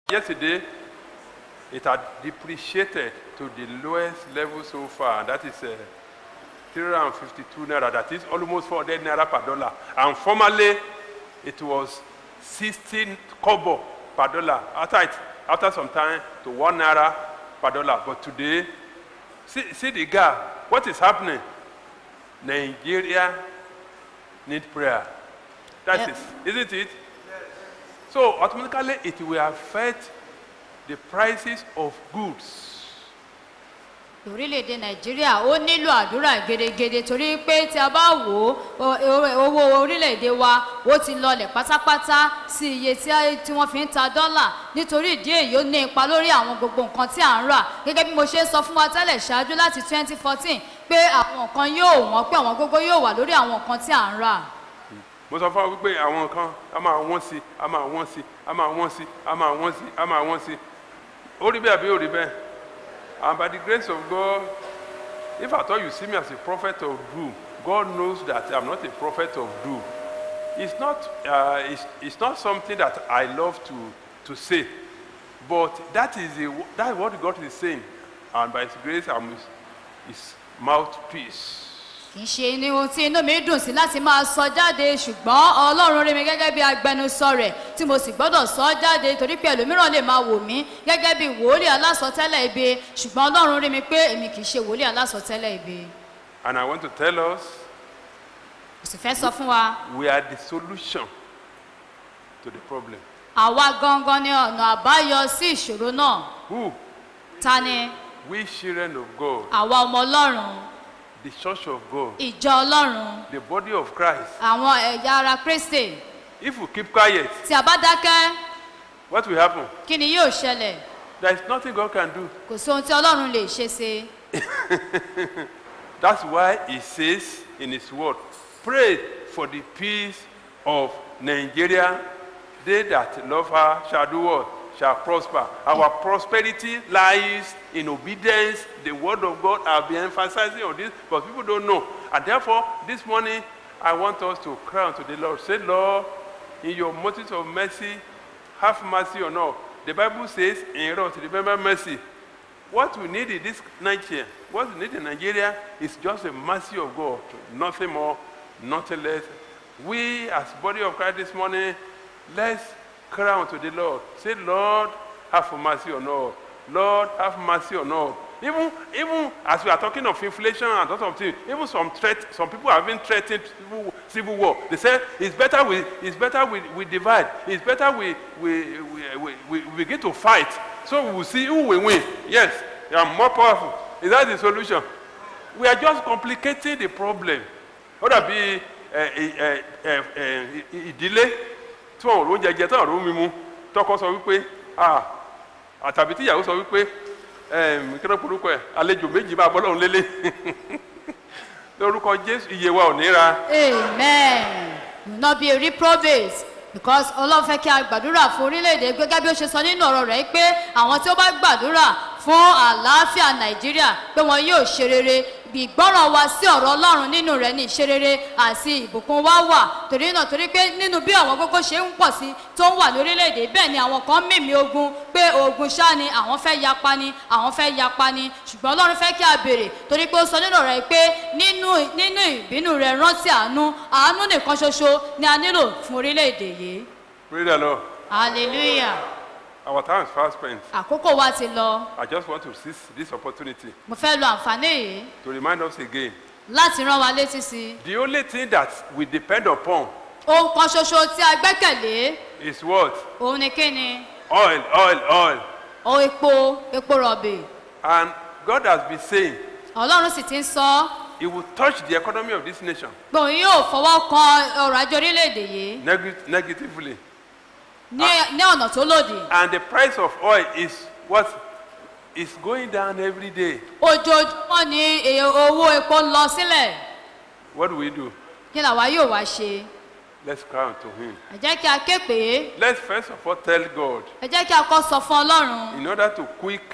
Yesterday, it had depreciated to the lowest level so far, and that is uh, 352 naira. That is almost 400 naira per dollar. And formerly, it was 16 kobo per dollar. After, it, after some time, to one naira per dollar. But today, see, see the gap. What is happening? Nigeria need prayer. That Yeah. is, isn't it? So automatically it will affect the prices of goods. orílẹ̀-èdè nàìjíríà ó nílò àdúrà gedegede torí pé tí a bá wò ó o- o- owó orílẹ̀-èdè wa ó ti lọlẹ̀ pátápátá sí iye tí a- tí wọ́n fi ń ta dọ́là nítorí ìdí èyí ó ní ipa lórí àwọn gbogbo nǹkan tí à ń rà gẹ́gẹ́ bí mo ṣe sọ fún wa tẹ́lẹ̀ ṣáájú láti 2014 pé àwọn nǹkan yóò wọ́n pé àwọn gógó yóò wà lórí àwọn nǹkan tí à ń rà mo sọ fún wa wípé àwọn nǹkan a máa wọ́n sí a máa wọ́n sí a máa wọ́n sí a máa wọ́n sí a máa wọ́n sí ó rí bẹ́ẹ̀ àbí ó rí bẹ́ẹ̀ and by the grace of God if at all you see me as a prophet of doom God knows that I'm not a prophet of doom it's not uh, it's, it's not something that I love to to say but that is the that is what God is saying and by His grace I'm His, his mouthpiece. kì í ṣe ní ohun tí inú mi dùn sí láti máa sọ jáde ṣùgbọ́n ọlọ́run rí mi gẹ́gẹ́ bí agbẹnusọ rẹ̀ tí mo sì gbọ́dọ̀ sọ jáde torí pé ẹlòmíràn lè máa wò mí gẹ́gẹ́ bí wòlíì alásọtẹ́lẹ̀ ibi ṣùgbọ́n ọlọ́run rí mi pé èmi kì í ṣe wòlíì alásọtẹ́lẹ̀ ibi And I want to tell us kò sì fẹ́ sọ fún wa we are the solution to the problem. àwa gangan ni ọ̀nà àbáyọ sí ìṣòro náà Who? ta ni We children of God, àwa ọmọ ọlọ́run the church of God, ìjọ ọlọ́run the body of Christ. àwọn ẹ̀yà ara kristi If we keep quiet, tí a bá dákẹ́ what will happen? kí ni yóò ṣẹlẹ̀ There is nothing God can do. kò sí ohun tí ọlọ́run lè ṣe sí i. That's why He says in His word, pray for the peace of Nigeria. They that love her shall do what? Shall prosper. Our prosperity lies in obedience. The word of God, I'll be emphasizing on this, but people don't know. And therefore, this morning, I want us to cry unto the Lord. Say, Lord, in your motives of mercy, have mercy on us. The Bible says, in wrath, remember mercy. What we need in this Nigeria, what we need in Nigeria is just a mercy of God, nothing more, nothing less. We, as body of Christ this morning, let's cry unto the Lord. Say, Lord, have mercy on us. Lord, have mercy on us. Even, even as we are talking of inflation and lots of things, even some threat, some people have been threatened civil, civil war. They say it's better we, it's better we, we divide. It's better we, we, we, we, we, we begin to fight. So we will see who will win. Yes, they are more powerful. Is that the solution? We are just complicating the problem. Ó dàbí ẹ, ẹ, ẹ, ẹ, ìdílé tí wọn ò róúnjẹ jẹ tí wọn ò rómi mu tọkọ sọ wípé ah àtàbí tíyàwó sọ wípé ẹm, kí ló porúkọ ẹ àlejò méjì máa bọ́ lọ́run lélẹ̀ lórúkọ Jésù iye wa ò ní ra amen you will not be a reprobate because ọlọ́run fẹ́ kí a gbàdúrà fún orílẹ̀-èdè gẹ́gẹ́ bí ó ṣe sọ nínú ọ̀rọ̀ rẹ̀ pé àwọn tí ó bá gbàdúrà fún àlàáfíà nàìjíríà pé wọn yóò ṣe rere bí ìgbọ́ràn wa sí ọ̀rọ̀ ọlọ́run nínú rẹ̀ ní ìṣerere àti ìbùkún wa wà torí náà torí pé nínú bí àwọn gógó ṣe ń pọ̀ sí tó ń wà lórílẹ̀‐èdè bẹ́ẹ̀ ni àwọn kan mímí ogun pé ogun ṣá ni àwọn fẹ́ yapa ni àwọn fẹ́ yapa ni ṣùgbọ́n ọlọ́run fẹ́ kí a béèrè torí pé ó sọ nínú rẹ̀ pé nínú nínú ìbínú rẹ̀ rántí àánú àánú nìkan ṣoṣo ni a nílò fún orílẹ̀‐èdè yìí Praise the Lord. hallelujah Our time is fast spent. àkókò wa ti lọ I just want to seize this opportunity mo fẹ́ lo àǹfààní yìí to remind us again. láti rán wa létí sí i The only thing that we depend upon ohun kan ṣoṣo tí a gbẹ́kẹ̀lé is what? òun ni kí ni Oil, oil, oil. o epo epo rọ̀bì And God has been saying ọlọ́run sì ti ń sọ He will touch the economy of this nation pé òun yóò fọwọ́ kan ọrọ̀ ajé orílẹ̀-èdè yìí neg- negatively. ní ní ọ̀nà tó lòdì And the price of oil is what? Is going down every day. ojoojúmọ́ ni èyí owó epo ń lọ sílẹ̀ What do we do? kí làwa yóò wá ṣe Let's cry unto Him. ẹ jẹ́ kí a ké pè é Let's first of all tell God ẹ jẹ́ kí a kọ́ sọ fún ọlọ́run in order to quicken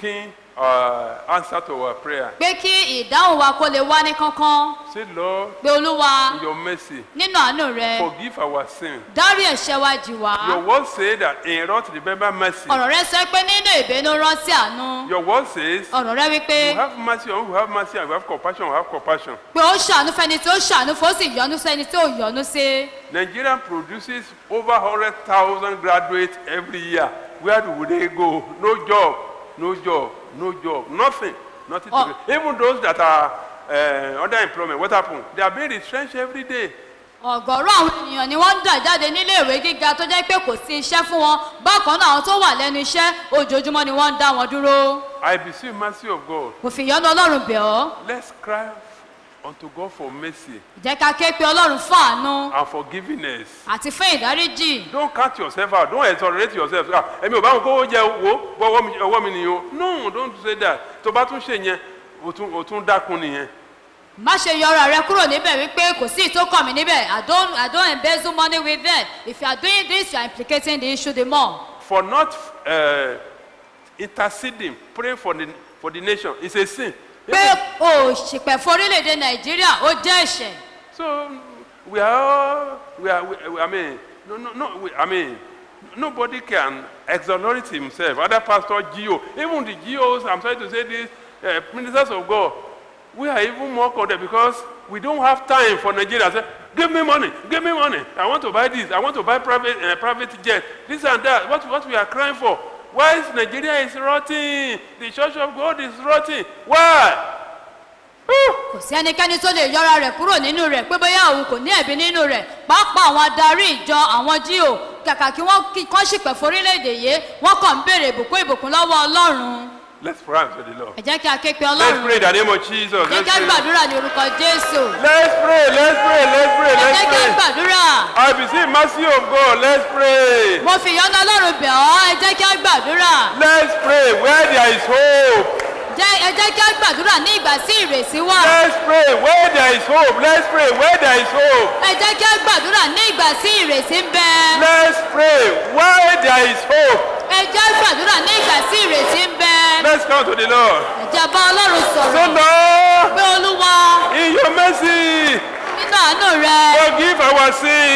uh, answer to our prayer. pé kí ìdáhùn wa kó lè wá ní kánkán Say, Lord, pé olúwa in your mercy, nínú àánú rẹ forgive our sin. dárí ẹ̀ṣẹ̀ wa jì wá Your word says that in wrath remember mercy. ọ̀rọ̀ rẹ sọ pé nínú ìbínú rántí àánú Your word says, ọ̀rọ̀ rẹ wípé you have mercy on who have mercy and you have compassion on who have compassion. pé ó ṣàánú fẹni tí ó ṣàánú fún ó sì yọ́nú sẹ́ni tí ò yọ́nú sí Nigeria produces over 100,000 graduates every year. Where do they go? No job, no job, no job, nothing. Nothing to Oh. do. Even those that are uh, under employment, what happened? They are being retrenched every day. ọ̀gọ̀rọ̀ àwọn ènìyàn ni wọ́n ń dà jáde nílé ìwé gíga tó jẹ́ pé kò sí iṣẹ́ fún wọn bákan náà àwọn tó wà lẹ́nu iṣẹ́ ojoojúmọ́ ni wọ́n ń dá wọn dúró I beseech mercy of God. kò fi ìyọ́nú ọlọ́run bẹ̀ ọ́ Let's cry unto God for mercy jẹ́ ká ké pe ọlọ́run fún àánú and forgiveness. àti fún ìdáríjì Don't count yourself out. Don't exonerate yourself. Ah, Èmi ò bá wọn kówó jẹ wo bọ́wọ́ mi ọwọ́ mi nìyẹn o. No, don't say that. Tó bá tún ṣe yẹn, o tún o tún dákun nìyẹn. má ṣe yọra rẹ kúrò níbẹ̀ wípé kò sí ìtókàn mi níbẹ̀ i don't i don't embezzle money with them if you are doing this you are implicating the issue the more For not uh, interceding, praying for the for the nation is a sin. pé o ṣìpẹ̀ fún orílẹ̀-èdè nàìjíríà ó jẹ́ ẹ̀ṣẹ̀ So we are all, we are we, we- I mean no no no we, I mean nobody can exonerate himself. Other pastor Gio, even the Geos, I'm sorry to say this, uh, ministers of God, we are even more condemned because we don't have time for Nigeria. Say, give me money, give me money. I want to buy this. I want to buy private uh, private jet. This and that. What what we are crying for? Why is Nigeria is rotting? The Church of God is rotting. Why? Whew! kò sí ẹnikẹ́ni tó lè yọra rẹ̀ kúrò nínú rẹ̀ pé bóyá òun kò ní ẹ̀bí nínú rẹ̀ pàápàá àwọn adarí ìjọ àwọn jíò kàkà kí wọ́n kí kán ṣìpẹ̀ fún orílẹ̀-èdè yìí wọ́n kàn ń béèrè ìbùkún ìbùkún lọ́wọ́ ọlọ́run Let's pray to the Lord. ẹ jẹ́ kí a ké pe Let's ọlọ́run pray in the name of Jesus. jẹ́ Let's kí a pray. gbàdúrà ní orúkọ jésù Let's pray, let's pray, let's pray, ẹ jẹ́ let's kí a pray. gbàdúrà I beseech mercy of God. Let's pray. mo fi ìyọ́nú ọlọ́run bẹ̀ ọ́ ẹ jẹ́ kí a gbàdúrà Let's pray where there is hope. Jẹ́- ẹ jẹ́ kí a gbàdúrà ní ìgbà tí ìrèsí wà Let's pray where there is hope. Let's pray where there is hope. ẹ jẹ́ kí a gbàdúrà ní ìgbà tí ìrèsí ń bẹ Let's pray where there is hope. ẹ jẹ́ gbàdúrà ní ìgbà tí ìrètí ń bẹ Let's come to the Lord. ẹ jẹ́ bá ọlọ́run So sọ̀rọ̀ Lord, pé olúwa in your mercy, nínú àánú rẹ forgive our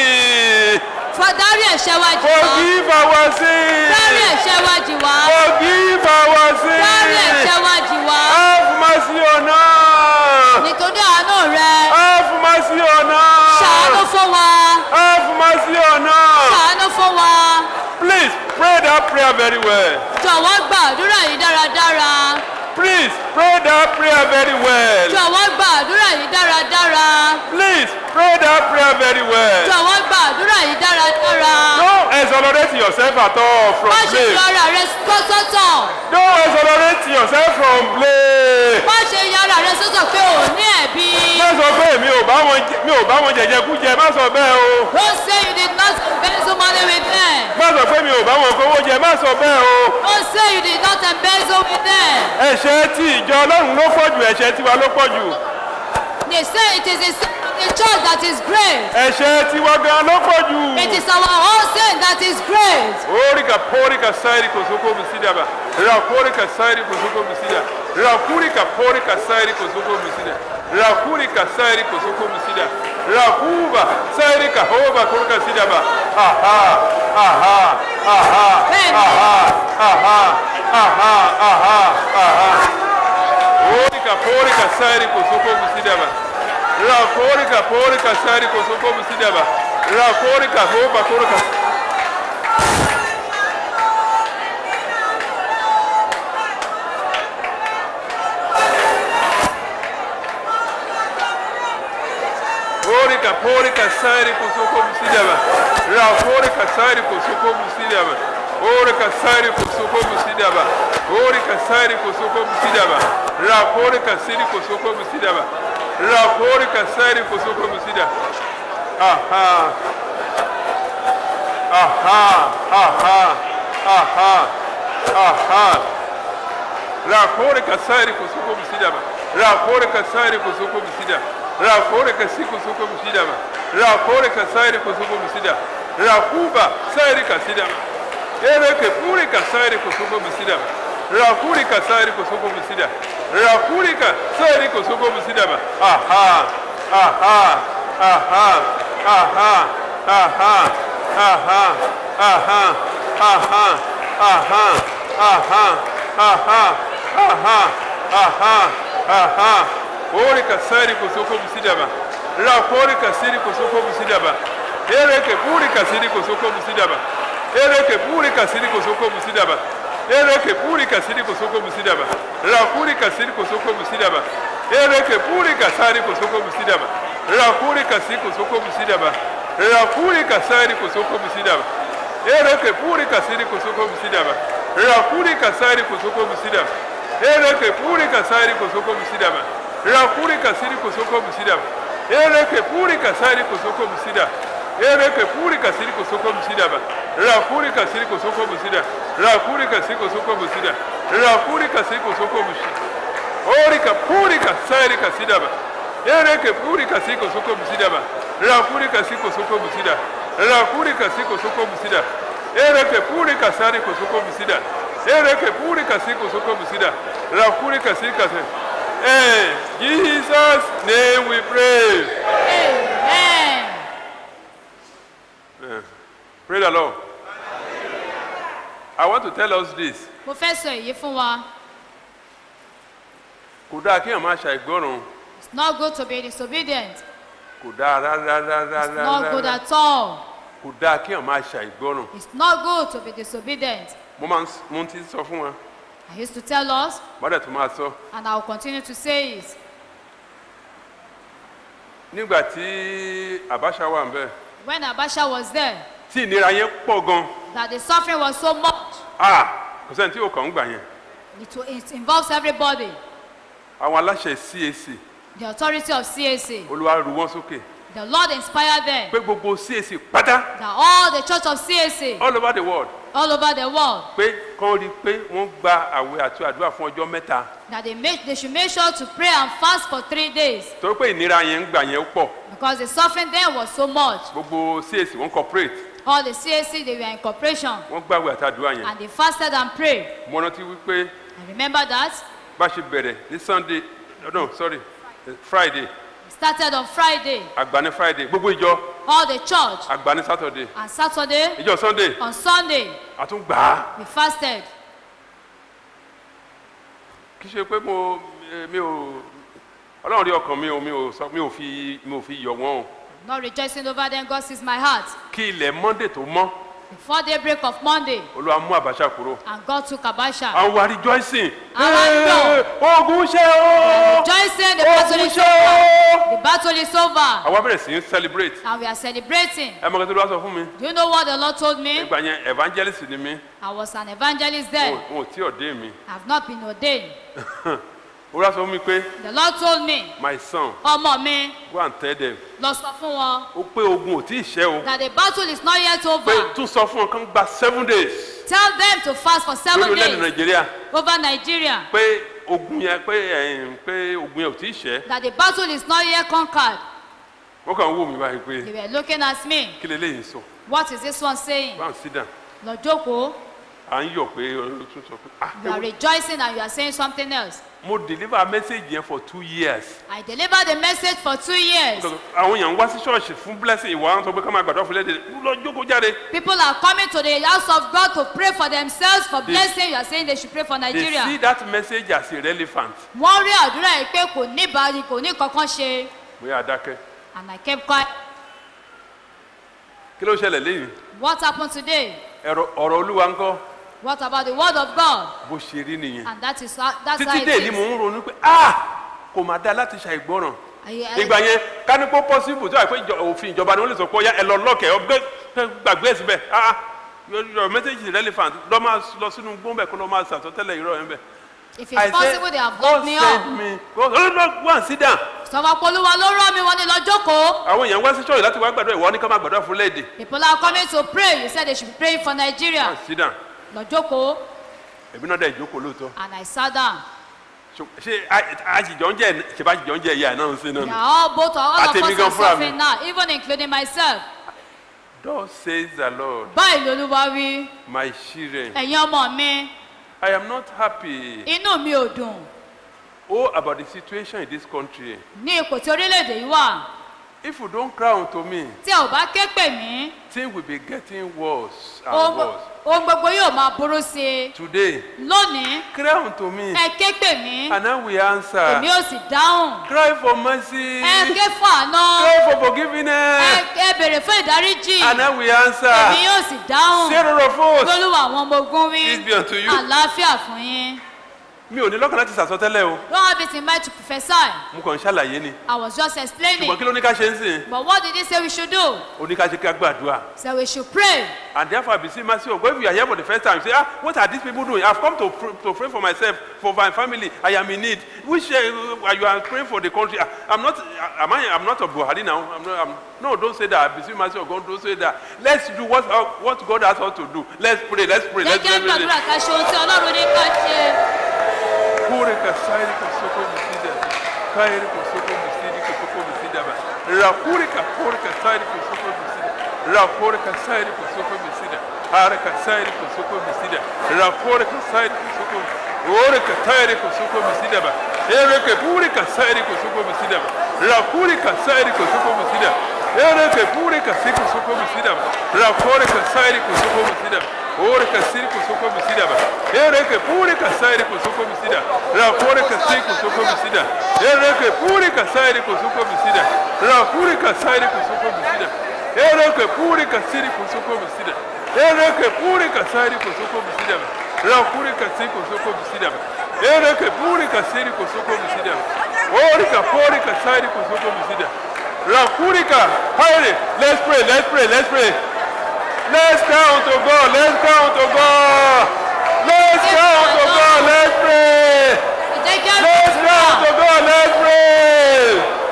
sin. fọdárí ẹ̀ṣẹ̀ wa jì wá Forgive our dárí sin. ẹ̀ṣẹ̀ wa jì wá Forgive our dárí ẹ̀ṣẹ̀ sin. wa jì wá Have mercy on us. nítorí àánú rẹ Have mercy on ṣàánú us. fún wa Have mercy on us. ṣàánú fún wa Please pray that prayer very well. jọ̀wọ́ gbàdúrà yìí dáradára Please pray that prayer very well. jọ̀wọ́ gbàdúrà yìí dáradára Please pray that prayer very well. jọ̀wọ́ gbàdúrà yìí dáradára Don't exonerate yourself at all from má ṣe fi blame. ara rẹ sọ́tọ̀ Don't exonerate yourself from blame. má ṣe ya ara rẹ sọ́tọ̀ pé ò ní ẹ̀bi. Má sọ pé mi ò bá wọn jẹ- mi ò bá wọn jẹjẹ kú jẹ, má sọ bẹ́ẹ̀ o. Don't say you did not embezzle money with them. Má sọ pé mi ò bá wọn kówó jẹ, má sọ bẹ́ẹ̀ o. Don't say you did not embezzle with them. Ẹ̀ṣẹ̀ tí ìjọ Ọlọ́run ló pọ̀ jù, ẹ̀ṣẹ̀ tiwa ló pọ̀ jù. They say it is the sin of the church that is great. Ẹ̀ṣẹ̀ tiwa gan ló pọ̀ jù. It is our own sin that is great. Orika porika sairi kosoko bisida ba. Rakurika sairi kosoko bisida. Rakurika porika sairi kosoko bisida. Rakurika sairi kosoko bisida. Rakuba sairi kahoba kurika sida ba. Aha, aha, aha, Amen. aha, aha, aha, aha, aha. Orika porika sairi kosoko bisida ba. Rakurika porika sairi kosoko bisida ba. Rakurika hoba kurika Porika porika sairi kusoko musidaba. Ra porika sairi kusoko musidaba. Porika sairi kusoko musidaba. Porika sairi kusoko musidaba. Ra porika sairi kusoko musidaba. Ra porika sairi kusoko musidaba. Aha. Aha. Aha. Aha. Aha. Rakore kasairi kusuko musidaba. Rakore kasairi kusuko musida. Rakore kasiko suko musidaba. Rakore kasairi kusuko musida. Rakuba sairi kasidaba. Ere ke pure kasairi kusuko musidaba. Rakurika sari kosoko busida. Rakurika sari kosoko busida ba. Aha. Aha. Aha. Aha. Aha. Aha. Aha. Aha. Aha. Aha. Aha. Aha. Aha. Aha. Orika sari kosoko busida ba. Rakurika siri kosoko busida ba. Ereke purika siri kosoko busida ba. Ereke purika siri kosoko busida ba. Ereke purika siri kosoko busida ba. Rakurika siri kosoko busida ba. Ereke purika sari kosoko busida ba. Rakurika siri kosoko busida ba. Rakurika sari kosoko busida ba. Ereke purika siri kosoko busida ba. Rakurika sari kosoko busida ba. Ereke purika sari kosoko busida ba. Rakurika siri kosoko busida ba. Ereke purika sari kosoko busida. Ereke purika siri kosoko busida ba. Rakurika siri kosoko busida. Rakurika siri kosoko busida. Rakurika siri kosoko busida. Orika purika sari kasida ba. Ereke purika siri kosoko busida ba. Rakurika siri kosoko busida. Rakurika siri kosoko busida. Ereke purika sari kosoko busida. Ereke purika siri kosoko busida. Rakurika siri kasida. In Jesus' name we pray. amen. Pray the Lord. I want to tell us this. mo fẹ́ sọ èyí fún wa Kò dáa kí èèyàn máa ṣàìgbọràn. it's not good to be disobedient Kò dáa rárá rárá it's not good rárá. at all Kò dáa kí èèyàn máa ṣàìgbọràn. it's not good to be disobedient Mo máa ń s- mo ti sọ fún wa. I used to tell us Bọ́dẹ̀ tó máa sọ. and I will continue to say it Nígbà tí Abacha wà ń bẹ̀. when Abacha was there Tí ìnira yẹn pọ̀ gan. that the suffering was so much Ah! Kò sẹ́ni tí yóò kàn ń gbà yẹn. it, wa- it involves everybody Àwọn aláṣẹ CAC. the authority of CAC Olúwa ru wọ́n sókè. the Lord inspired them Pé gbogbo CAC pátá. that all the church of CAC All over the world. all over the world Pé kán rí i pé wọ́n gba àwẹ̀ àti àdúrà fún ọjọ́ mẹ́ta. that they make they should make sure to pray and fast for three days Torí pé ìnira yẹn ń gbà yẹn pọ̀. because the suffering then was so much Gbogbo CAC wọ́n cooperate. all the CAC they were in cooperation Wọ́n gbàwẹ̀ àti àdúrà yẹn. and they fasted and prayed Mo rántí wípé I remember that bá ṣe bẹ̀rẹ̀ ní Sunday no sorry Friday it started on Friday àgbà ní Friday gbogbo ìjọ all the church àgbà ní Saturday and Saturday ìjọ Sunday on Sunday àtúngbà á. we fasted kì í ṣe pé mo eh, mi ò Ọlọ́run rí ọkàn mi ò mi ò sọ mi ò fi mi ò fi yọ̀ wọ́n o not rejoicing over them God sees my heart kí ilẹ̀ Monday tó mọ́ before daybreak of Monday Olúwa mú Abacha kúrò and God took Abasha àwọn wa rejoicing Àwa ń Eh, ogun ṣe o rejoicing the battle ogun is ṣe over o. the battle is over àwa bẹ̀rẹ̀ sí í celebrate and we are celebrating ẹ mọ̀ kí tó lọ́wọ́ sọ fún mi do you know what the Lord told me nígbà yẹn evangelist ni mí I was an evangelist then wọn ò tí ọ̀dẹ́ mi I have not been ordained Olúwa sọ fún mi pé the Lord told me my son ọmọ mi go and tell them lọ sọ fún wọn ó pé ogun ò tí ì ṣẹ́ o that the battle is not yet pé over tún sọ fún wọn kán gba seven days tell them to fast for lórí seven orílẹ̀-èdè days Nàìjíríà over Nigeria pé ogun yẹn pé ẹ̀yìn pé ogun yẹn ò tí ì ṣẹ́ that the battle is not yet conquered wọ́n kàn ń wò mí báyìí pé they were looking at me kí lè léyìn sọ what is this one saying báwọn sí dàn lọ jókòó à ń yọ̀ pé olótú sọ pé ah you are rejoicing and you are saying something else mo deliver message yẹn for two years I delivered the message for two years àwọn èèyàn ń wá sí ṣọ́ọ̀ṣì fún blessing ìwà wọn sọ pé ká máa gbàdúrà fún lédè lọ jókòó jáde people are coming to the house of God to pray for themselves for They- blessing you are saying they should pray for they see Nigeria that message as irrelevant wọ́n rí àdúrà yìí pé kò ní ìbáraẹni kò ní kankan ṣe bóyá adákẹ́ and I kept quiet kí ló ṣẹlẹ̀ lẹ́yìn what happened today ẹ̀rọ ọ̀rọ̀ olúwa ń kọ́ what about the word of God bó ṣe rí nìyẹn and that is how that's how títí it dé ni mò is ń ronú pé ah kò má dá láti ṣàìgbọràn I- I- ìgbà yẹn kánípò possible tó wà pé ìjọ- òfin ìjọba ni wọ́n lè sọ pé ọ̀ya ẹ lọ lọ́kẹ̀ ọgbẹ́ gbàgbé ẹ̀ síbẹ̀ ah your your message is relevant lọ́ máa lọ sínú gbọ́nbẹ̀ kó lọ́ máa sàtọ́tẹ́lẹ̀ irọ́ yẹn bẹ̀. if it's possible they have locked me God up send me God oh no go and sit down sọfọ polúwa ló rán mi wọn ní lọ jókòó àwọn èèyàn wá sí ṣọ́ọ̀yì láti wá gbàdúrà ìwọ ní ká máa gbàdúrà fún léde people are coming to pray you said they should be praying for go Nigeria and sit down lọ jókòó èmi náà dẹ̀ ìjókòó lóòótọ́ and I sat down Ṣo- ṣé a- àjìjọ ń jẹ ṣèbá àjìjọ ń jẹ ìyá ẹ̀ náà ń sin náà they ni. are all both all of Àtèmi us gan are fúnra mi. suffering now even including myself Thus says the Lord báyìí lolúwa wí my children ẹ̀yin ọmọ mi I am not happy. inú mi ò dùn Oh, about the situation in this country. ní ipò tí orílẹ̀-èdè yìí wà If you don't cry unto me, tí ẹ ò bá ké pè mí things will be getting worse and ohun worse. ohun gbogbo yóò máa burú sí i Today, lónìí cry unto me, ẹ ké pè mí and I will answer. èmi ò sì dáhùn Cry for mercy. ẹ ké fún àná Cry for ẹ forgiveness, ẹ bèrè fún ìdáríjì and I will èmi answer. yóò sì dáhùn Sarah of hosts, lólúwa àwọn ọmọ ogun wí peace be unto you. àlàáfíà fún yín Mi ò ní lọ́kàn láti sàsọtẹ́lẹ̀ o. don't have it in mind to prophesy Mo kàn ń ṣàlàyé ni. I was just explaining Ṣùgbọ́n kí ló ní ká ṣe ń sìn? but what did he say we should do O ní ká ṣe ká gbàdúrà. so we should pray And therefore, I beseech mercy of God. If you are here for the first time, say, ah, what are these people doing? I've come to, pr- to pray for myself, for my family. I am in need. Which uh, you are praying for the country? Ah, I'm not. ah, Am I? I'm not a Buhari now. I'm not, I'm, no, don't say that. I beseech mercy of God. Don't say that. Let's do what uh, what God has us to do. Let's pray. Let's pray. jẹ́ Let's kí á pray. let's gbàdúrà ká ṣe ohun tí ọlọ́run ní ká ṣe Kure kasairi kosoko misida. Kairi kosoko misidi kosoko misida ba. Rakuri ka kure kasairi kosoko misida. Rakuri kasairi kosoko misida. Hare kasairi kosoko misida. Rakuri kasairi kosoko Ore kasairi kosoko misida ba. Ere ke pure kasairi kosoko misida ba. Rakuri kasairi kosoko misida. Ere ke pure kasiri kosoko misida ba. Rakuri kasairi kosoko misida ba. Ore kasiri kosoko misida ba. Ere ke pure kasairi kosoko misida. Rakuri kasiri kosoko misida. Ere ke pure kasairi kosoko misida. Rakuri kasairi kosoko misida. Ere ke pure kasiri kosoko misida. Ere ke pure kasairi kosoko misida. Rakuri kasiri kosoko misida. Ere ke pure kasiri kosoko misida. Ore ka pure kasairi kosoko misida. Rakuri ka. Hurry. Let's pray. Let's pray. Let's pray. Let's count to God. Let's count to God. Let's count to God. Let's pray. jẹ́ kí á Let's count to gbàdúrà God. Let's pray.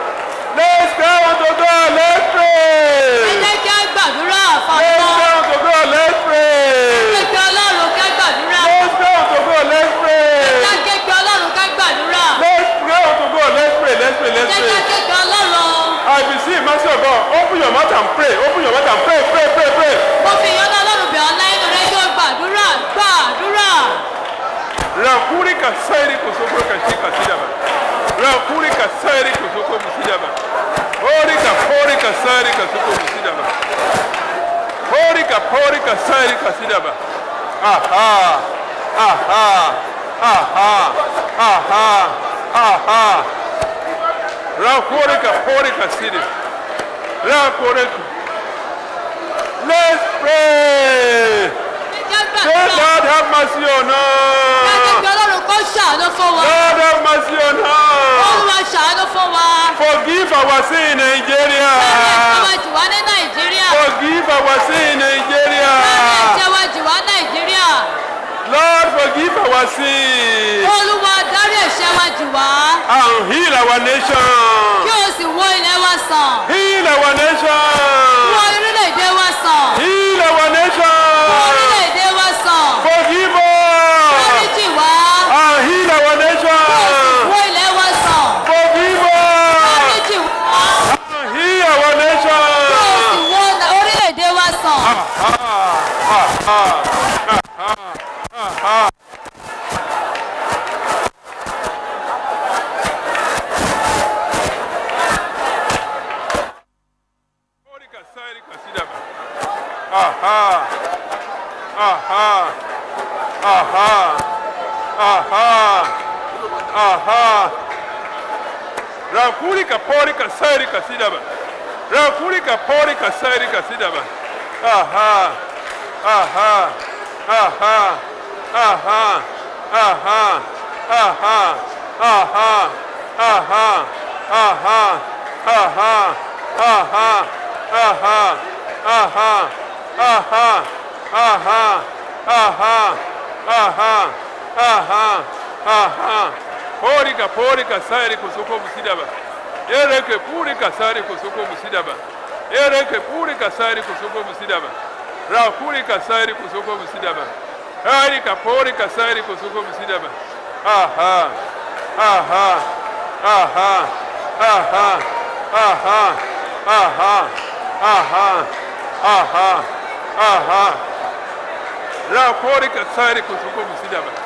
Let's count to God. Let's pray. jẹ́ kí á gbàdúrà Let's fàmọ́ count to God. Let's pray. jẹ́ kí ọlọ́run ká gbàdúrà Let's count to God. Let's pray. jẹ́ kí kí ọlọ́run ká gbàdúrà Let's count to God. Let's pray. Let's pray. Let's jẹ́ pray. kí kí ọlọ́run I beseech mercy of God. Open your mouth and pray. Open your mouth and pray. Pray. Pray. Pray. mo fi ìyọ́nà ọlọ́run bẹ̀ ọ́ láyé rẹ kí o gbàdúrà gbàdúrà Rakuri kasairi kusoko kashika sidaba. Rakuri kasairi kusoko musidaba. Ori ka pori kasairi kasuko musidaba. Pori ka pori kasairi kasidaba. Aha. Aha. Aha. Aha. Aha. Rakuri ka pori kasiri. Rakuri ka. Let's pray. jẹ́ Say, gbàdúrà Lord, have mercy on jẹ́ us. kí ọlọ́run kó ṣàánú fún wa Lord have mercy on us. olúwa ṣàánú fún wa Forgive our sin in Nigeria. láti ẹ̀jẹ̀ wa jì wá ní nàìjíríà Forgive our sin in Nigeria. láti ẹ̀jẹ̀ wa jì wá nàìjíríà Lord, forgive our sin olúwa dárí ẹ̀ṣẹ̀ wa jì wá and heal our kí nation. o sì wo ilẹ̀ wa sàn Heal our wo nation. orílẹ̀-èdè wa sàn Heal our wo nation. orílẹ̀-èdè wa sàn Forgive us dáríjì wá and heal our nation. wo ilẹ̀ wa sàn Forgive us dáríjì wá and heal our kí o sì nation. wo orílẹ̀-èdè wa sàn. Pori kasairi kasidaba. Aha. Aha. Aha. Aha. Aha. Rakuri kapori kasairi kasidaba. Rakuri kapori kasairi kasidaba. Aha. Aha. Aha. Aha. Aha. Aha. Aha. Aha. Aha. Aha. Aha. Aha. Aha. Aha. Aha. Aha. Aha. Aha. Aha. Porika, porika, sairi kusuko musidaba. Ereke purika sari kusuko musidaba. Ereke purika sari kusuko musidaba. Rakurika sari kusuko musidaba. Harika porika sari kusuko musidaba. Aha. Aha. Aha. Aha. Aha. Aha. Aha. Aha. Aha. Rakurika sari kusuko musidaba.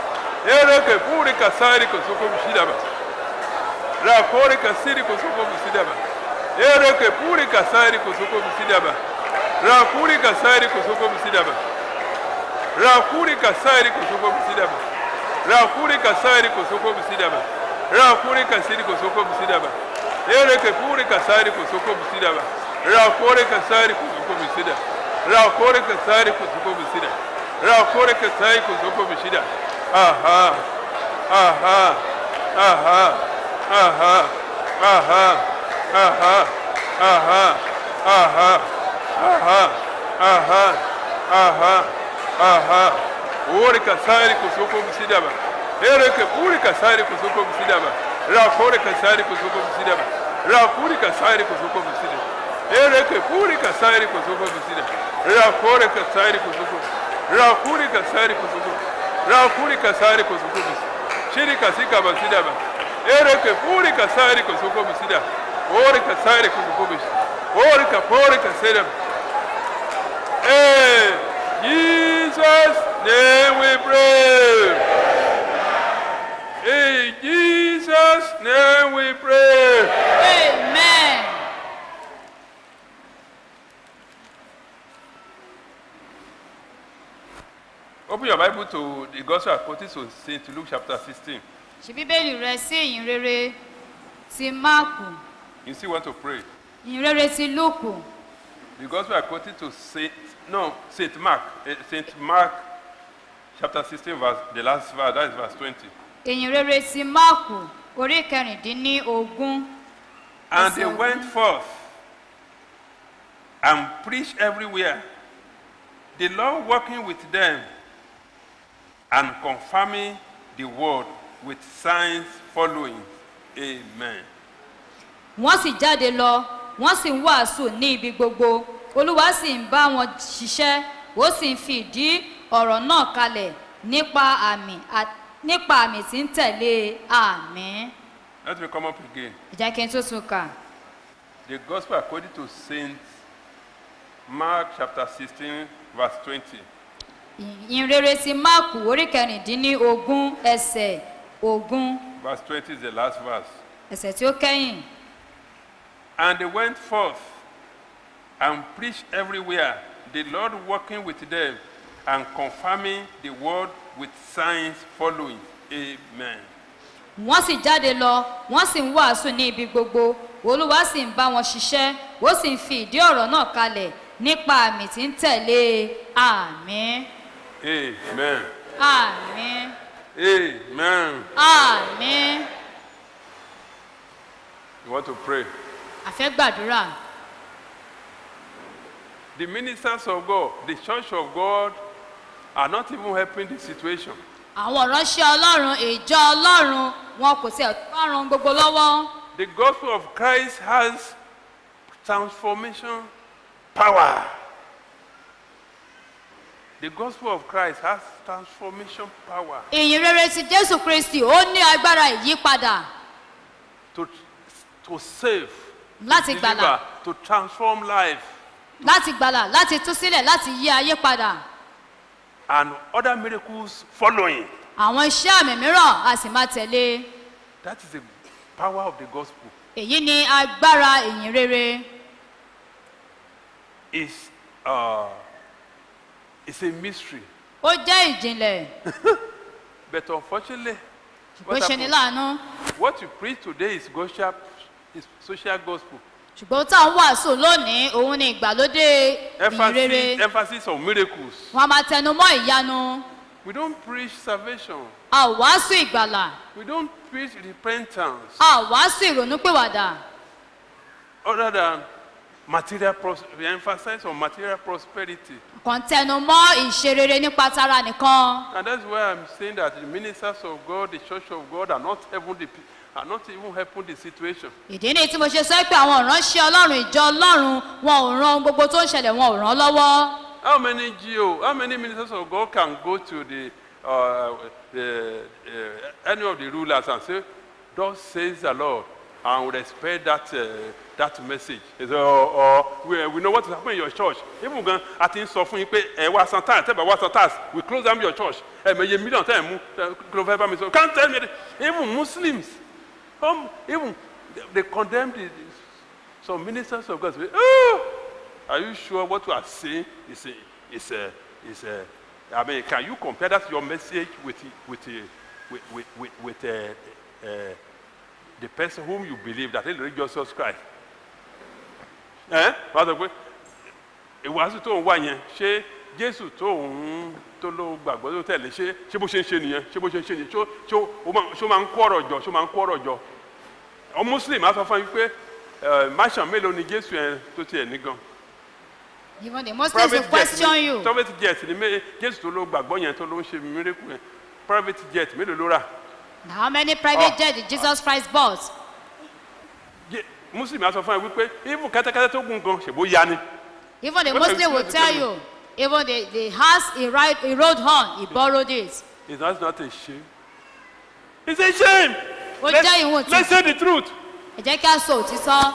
ereke puri kasari kosoko bishidaba rakore kasiri kosoko bisidaba ereke puri kasari kosoko bisidaba rakuri kasari kosoko bisidaba rakuri kasari kosoko bisidaba rakuri kasari kosoko bisidaba rakuri kasiri kosoko bisidaba ereke puri kasari kosoko bisidaba rakore kasari kosoko bisida rakore kasari kosoko bisida rakore kasari kosoko bisida aha aha aha aha aha aha aha aha aha aha aha aha ore kasari kosoko bisidaba ereke puri kasari kosoko bisidaba rakore kasari kosoko bisidaba rakuri kasari kosoko bisidaba ereke puri kasari kosoko bisidaba rakore kasari kosoko rakuri kasari kosoko rakuri kasari kosoko bisidaba shiri kasika basidaba ereke puri kasari kosoko bisidaba ore kasari kosoko bisidaba ore kapore kasari Hey, Jesus' name we pray. In Jesus' name we pray. amen. Open your Bible to the Gospel according to St. Luke chapter 16. ṣí bíbélì rẹ sí ìyìn rere ti máàkù You still want to pray. ìyìn rere ti lúùkù The Gospel according to Saint no Saint Mark, eh, Saint Mark chapter 16 verse the last verse that is verse 20. ìyìn rere ti máàkù orí kẹrìndínlógún And Yes, they sir. went forth and preached everywhere, the Lord working with them and confirming the word with signs following. Amen. wọ́n sì jáde lọ wọ́n sì ń wàásù ní ibi gbogbo olúwa sì ń bá wọn ṣiṣẹ́ ó sì ń fi ìdí ọ̀rọ̀ náà kalẹ̀ nípa àmì à- nípa àmì tí ń tẹ̀lé àmì. Let me come up again. ìjà kí n tó tún kà The gospel according to Saint Mark chapter 16, verse 20. ìyìn rere ti máàkù orí kẹrìndínlógún ẹsẹ̀ ogún Verse 20 is the last verse. ẹsẹ̀ tí ó kẹ́yìn. And they went forth and preached everywhere, the Lord working with them and confirming the word with signs following. Amen. wọ́n sì jáde lọ wọ́n sì ń wàásù ní ibi gbogbo olúwa sì ń bá wọn ṣiṣẹ́ ó sì ń fi ìdí ọ̀rọ̀ náà kalẹ̀ nípa àmì tí ń tẹ̀lé àmì Amen. àmì Amen. àmì You want to pray? àfẹ́ gbàdúrà The ministers of God, the church of God, are not even helping the situation. àwọn ìránṣẹ́ ọlọ́run ìjọ ọlọ́run wọn kò tiẹ̀ tó ràn gbogbo lọ́wọ́ The gospel of Christ has transformation power. The gospel of Christ has transformation power ìyìn rere ti jésù kristi ó ní agbára ìyípadà to, to save, láti to gbàlà deliver, to transform life, láti gbàlà láti tú sílẹ̀ láti yí ayé padà and other miracles following. àwọn iṣẹ́ àmì mìíràn a sì máa tẹ̀lé That is the power of the gospel. èyí ni agbára ìyìn rere It's, uh, it's a mystery. ó jẹ́ ìjìnlẹ̀ But unfortunately, ó what, ṣe ní happened- láàánú what you preach today is social, is social gospel. ṣùgbọ́n tá à ń wàásù lónìí òun ni ìgbàlódé ìyìn rere Emphasis, emphasis on miracles. wọn a máa tẹnu mọ́ ìyanu We don't preach salvation. a ò wàásù ìgbàlà We don't preach repentance a ò wàásù ìrònúpìwàdà other than material pros- we emphasize on material prosperity. kàn tẹnu mọ́ ìṣerere nípa tara nìkan And that's why I'm saying that the ministers of God, the church of God are not helping the, pe- are not even helping the situation. ìdí ni tí mo ṣe sọ pé àwọn ìránṣẹ́ ọlọ́run ìjọ ọlọ́run wọn ò ran ohun gbogbo tó ń ṣẹlẹ̀ wọn ò ràn lọ́wọ́ How many GO, how many ministers of God can go to the, uh, the uh, any of the rulers and say, Thus says the Lord, and we respect that uh, that message It's, uh, or we, we know what is happening in your church even gan a ti ń sọ fún yín pé ẹ wá san tax tẹ́bà wá san tax we close down your church ẹ mẹ iye million tẹ́ ẹ mú ẹ, kí ló fẹ́ bá mi sọ can't tell me that. even muslims um, even they, they condemn the, the, some ministers of God say oh are you sure what you are saying is a is a is a I mean can you compare that your message with with uh, with with with, with uh, uh, the person whom you believe that is Jesus Christ ẹ wàá sọ pé ìwàásù tó ń wá yẹn ṣé jésù tó ń tó ló gbàgbọ́ tó tẹ̀lé ṣé ṣé bó ṣe ń ṣe nìyẹn ṣé bó ṣe ń ṣe nìyẹn ṣó ṣó ó máa ṣó máa ń kó ọ̀rọ̀ jọ ṣó máa ń kó ọ̀rọ̀ jọ ọ muslim á sọ fún yín pé ẹ máṣàn mélòó ni jésù yẹn tó tiẹ̀ ní gan Even the Muslims will question ni you. private jet ni mé- jésù tó ló gbàgbọ́ yẹn tó ló ń ṣe miracle yẹn private jet mélòó ló rà How many private Oh. jets did Jesus Christ bought? Je- muslim á sọ fún yín wípé even kẹ́tẹ́kẹ́tẹ́ tó gùn gan ṣèbó ya ni Even the What are you Muslim will trying to tell tell you, even the, the house he, ride, he rode on, he borrowed it. Is that not a shame? It's a shame. Ó Let's, jẹ́ ìwọ̀n tí- let's say the truth. Ẹ jẹ́ kí a sọ òtítọ́.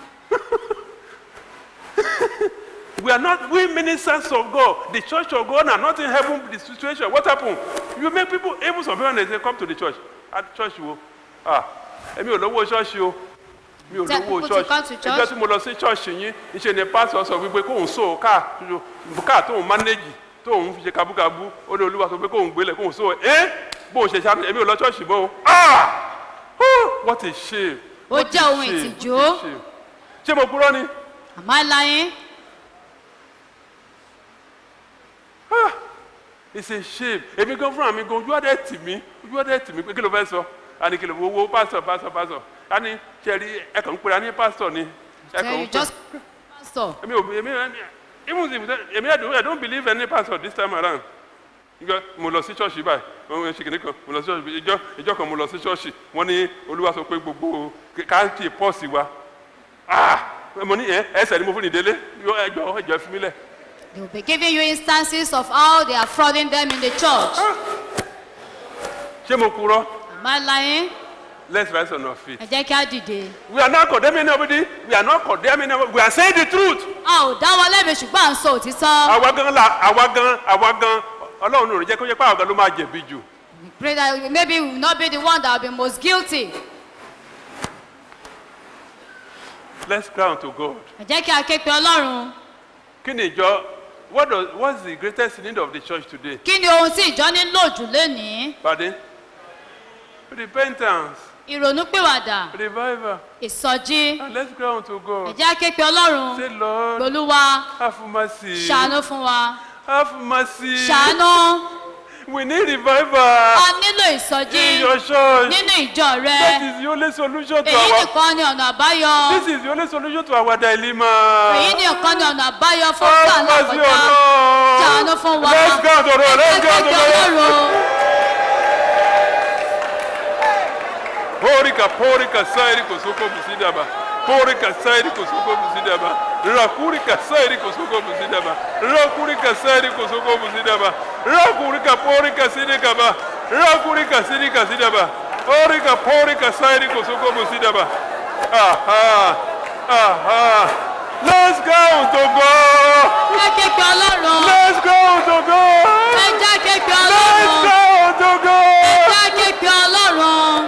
We are not, we ministers of God, the church of God are not in heaven with the situation. What happened? You make people, even some people, when they say, come to the church. At church, wo. Ah, èmi ò lówó ṣọ́ọ̀ṣì o. Mi ò Tell lówó people to come to ṣọ́ọ̀ṣì. church. Ìjọ tí mo lọ sí ṣọ́ọ̀ṣì yín, ìṣe ni pásítọ̀ sọ wípé kóun so káà káà tóun mánéjì tóun fi ṣe kabúkabú ó ní olúwa sọ pé kóun gbélé kóun so ẹ́ bóun ṣe ṣáà èmi ò lọ ṣọ́ọ̀ṣì mọ́ o. Ah! Oh, what a shame. Ó What jẹ́ a ohun shame. ìtìjú. What a shame. Ṣé mo purọ́ ni? Am I lying? it's a shame èmi gan fúnra mi gan ojú ọdẹ tì mí ojú ọdẹ tì mí pé kí ló fẹ́ sọ àní kí ló wo wo pásítọ̀ pásítọ̀ pásítọ̀ àní sẹ́rí ẹ kàn ń pera ní pásítọ̀ ni ẹ Tell kàn you ń just pera pastor. èmi ò èmi even if èmi I don't I don't believe any pastor this time around ìjọ mo lọ sí ṣọ́ọ̀ṣì báyìí wọ́n ń ṣe kìnìún kan mo lọ sí ṣọ́ọ̀ṣì ìjọ ìjọ kan mo lọ sí ṣọ́ọ̀ṣì wọ́n ní olúwa sọ pé gbogbo káàkiri pọ́ọ̀sì wa ah mo ní ẹ ẹsẹ̀ ni mo fún ní délé ẹjọ́ ẹjọ́ fi mí lẹ̀ They will be giving you instances of how they are frauding them in the church. ṣé mo purọ́ Am I lying? let's rise on our feet. Ẹ jẹ́ kí á dìde. We are not condemning anybody. We are not condemning anybody. We are saying the truth. A ò dá wọn lẹ́bi ṣùgbọ́n à ń sọ òtítọ́. Àwa gan la àwa gan àwa gan Ọlọ́run ò ní jẹ́ kó jẹ́ pé àwa gan ló máa jẹ̀bi jù. We pray that maybe we will not be the one that will be most guilty. Let's cry unto God. Ẹ jẹ́ kí a ké pe Ọlọ́run. Kí ni ìjọ what does what's the greatest need of the church today? Kí ni ohun tí ìjọ nílò jù lénìí? Pardon? Repentance, Ìrònúpìwàdà, revival. ìsọjí. And let's cry unto Ẹ God. jẹ́ a ké pe Ọlọ́run. Say Lord, Olúwa have mercy. ṣàánú fún wa. Have mercy. Ṣàánú. We need revival A nílò in ìsọjí your church. nínú ìjọ rẹ. That is the only solution to Èyí our nìkan ni ọ̀nà àbáyọ. This is the only solution to our dilemma. Èyí nìkan ni ọ̀nà àbáyọ fún Have ọ̀gá mercy alákọ̀ọ́jà. on us. Ṣàánú fún wa. Let's go to the Let's go to the Ọlọ́run. Porika, porika, sairi kosoko musidaba. Porika, sairi kosoko musidaba. Rakurika, sairi kosoko musidaba. Rakurika, sairi kosoko musidaba. Rakurika, porika, sidikaba. Rakurika, sidika, sidaba. Porika, porika, sairi kosoko musidaba. Aha, aha. Let's go to God. Ẹ ké pe Ọlọ́run. Let's go to God. Ẹ jẹ́ ké pe Let's Ọlọ́run. go to Ẹ God. jẹ́ ké pe Ọlọ́run.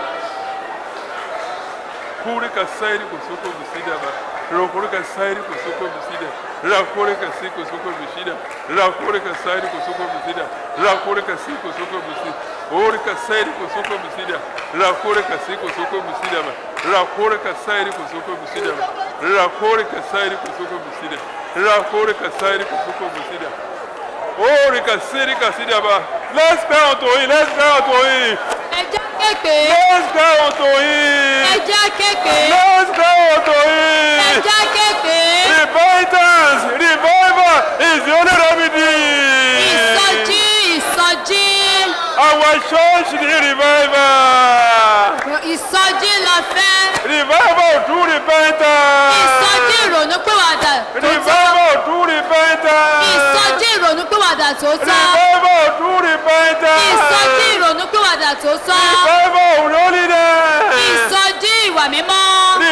Kurika sairi kusoko bisida ba. Rakurika sairi kusoko bisida. Rakurika si kusoko bisida. Rakurika sairi kusoko bisida. Rakurika si kusoko bisida. Orika sairi kusoko bisida. Rakurika si kusoko bisida ba. Rakurika sairi kusoko bisida ba. Rakurika sairi kusoko bisida. Rakurika sairi kusoko bisida. Orika siri kasida ba. Let's go to him. Let's go to him. Ẹ jẹ́ ké pe. Let's go to Ẹ him. jẹ́ ké pe. Let's go to Ẹ him. jẹ́ ké pe. Repentance, revival is the only remedy. Ìsọjí ìsọjí. Our church need revival. Ìsọjí la fẹ́. Revival through repentance. Ìsọjí ìrònúpìwàdà tó tọ́. Revival through repentance. Ìsọjí ìrònúpìwàdà tó tọ́. Revival through repentance. Ìsọjí ìrònúpìwàdà tó tọ́. Revival of holiness. Ìsọjí ìwà mímọ́.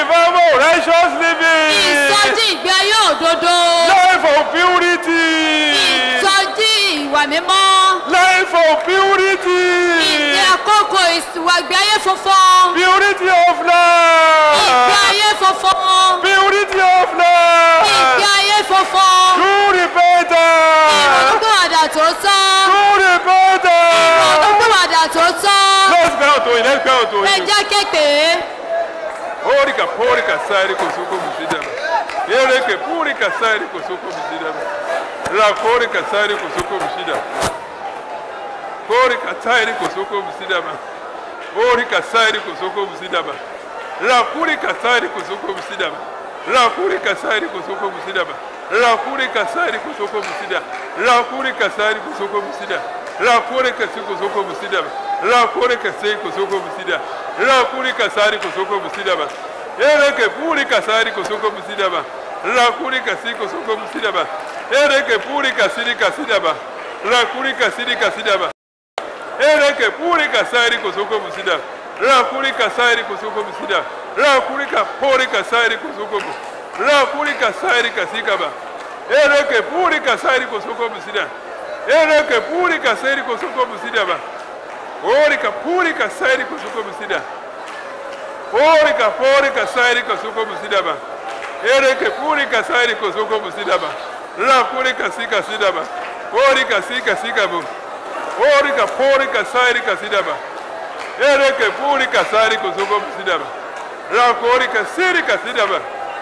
righteous living. ìsọjí ìgbé ayé òdodo Life of purity. ìsọjí ìwà mímọ́ Life of purity. ìgbé àkókò ìwà ìgbé ayé funfun Purity of ìgbé life. ayé funfun Purity of ìgbé life. ayé funfun True repentance. ìrònúpìwàdà tó tọ́ True repentance. ìrònúpìwàdà tó tọ́ Let's go to it. Let's go to ẹ it. jẹ́ képe Porika, porika, sari kosoko musidaba. Ereke, purika, sari kosoko musidaba. La porika, sari kosoko musidaba. Porika, sari kosoko musidaba. Porika, sari kosoko musidaba. La purika, sari kosoko musidaba. La purika, sari kosoko musidaba. La purika, sari kosoko musida. La purika, sari kosoko musida. La purika, sari kosoko musidaba. La purika, sari kosoko musida. La purika, sari kosoko musidaba. Ereke purika, sari kosoko musidaba. La purika, sari kosoko musidaba. Ereke purika, sari kasidaba. La purika, sari kasidaba. Ereke purika sari kosoko musida. La purika sari kosoko musida. La purika purika sari kosoko mu. La purika sari kasikaba. Ereke purika sari kosoko musida. Ereke purika sari kosoko musida ba. Orika purika sari kosoko musida. Orika purika sari kosoko musida ba. Ereke purika sari kosoko musida ba. La purika sika sida ba. Orika sika sika bu. Orika porika sarika sidaba. Ereke purika sariko soko sidaba. Rakorika sirika sidaba.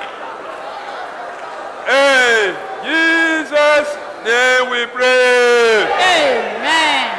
Hey, Jesus, name we pray. amen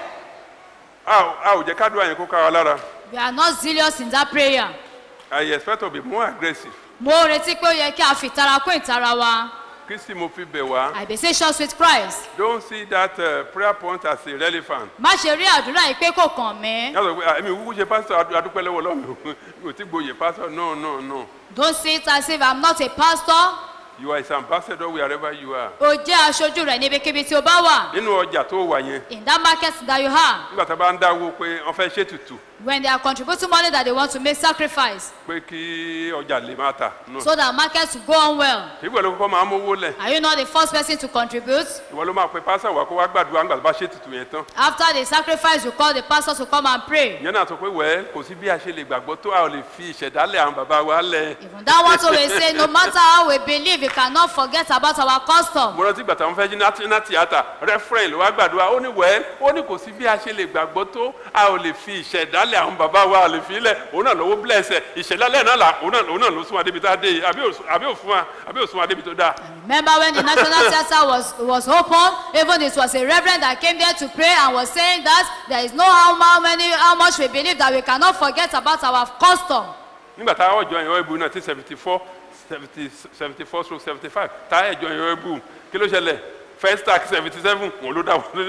A a ò jẹ́ ká dúrà yẹn kó ká wa lára. we are not zealous in that prayer I expect to be more aggressive. mo retí pé ó yẹ kí a fi ìtara kún ìtara wa Kristi mo fi bẹ̀ wá. i be say church with christ Don't see that uh, prayer point as irrelevant. má ṣe rí àdúrà yìí pé kò kàn mí Yàtọ̀ pé èmi kúkú ṣe pásítọ̀ adu- adúpẹ́ lọ́wọ́ lọ́mọ mi ò tí gboyè pásítọ̀ no no no. don't see it as if i'm not a pastor You are his ambassador wherever you are. o jẹ́ aṣojú rẹ̀ níbikíbi tí o bá wà Nínú ọjà tó wà yẹn. in that market that you have nígbà tá a bá ń dáwó pé wọ́n fẹ́ ṣètùtù when they are contributing money that they want to make sacrifice pé kí ọjà lè máa tà náà so that market will go on well ìwọ ló kọ́kọ́ máa ń mówó lẹ̀ are you not the first person to contribute ìwọ ló máa pe pásítọ̀ wá kó wá gbàdúrà ńgbà tó bá ṣètùtù yẹn tán after the sacrifice you call the pastor to come and pray ìyẹn náà sọ pé wẹ́ẹ́ kò sí bí a ṣe lè gbàgbọ́ tó a ò lè fi ìṣẹ̀dálẹ̀ àwọn bàbá wa lẹ̀ even that one too will say no matter how we believe we cannot forget about our custom mo rántí ìgbà táwọn fẹ́ jí ná tíátà rẹ́fúrẹ́ǹ ló wá gbàdúrà ó ní wẹ́ẹ́ ó ní kò sí bí a ṣe lè gbàgbọ́ tó a ò lè fi ìṣẹ̀dálẹ̀ àwọn bàbá wa a lè fi lẹ̀ òun náà lówó blẹ̀ṣẹ̀ ìṣẹ̀dálẹ̀ náà là òun náà òun náà ló sún wa débi tá a dé yìí àbí ò- àbí ò fún wa àbí ò sún wa débi tó dáa. remember when the national theatre was was open even it was a reverend that came there to pray and was saying that there is no how how many how much we believe that we cannot forget about our custom nígbà tá a ọjọ́ yẹn ọ̀ẹ́bù náà ti seventy four seventy seventy four stroke seventy five tá a ẹ̀jọ́ yẹn ọ̀ẹ́bù kí ló ṣẹlẹ̀ first tax seventy seven òun ló dá wọn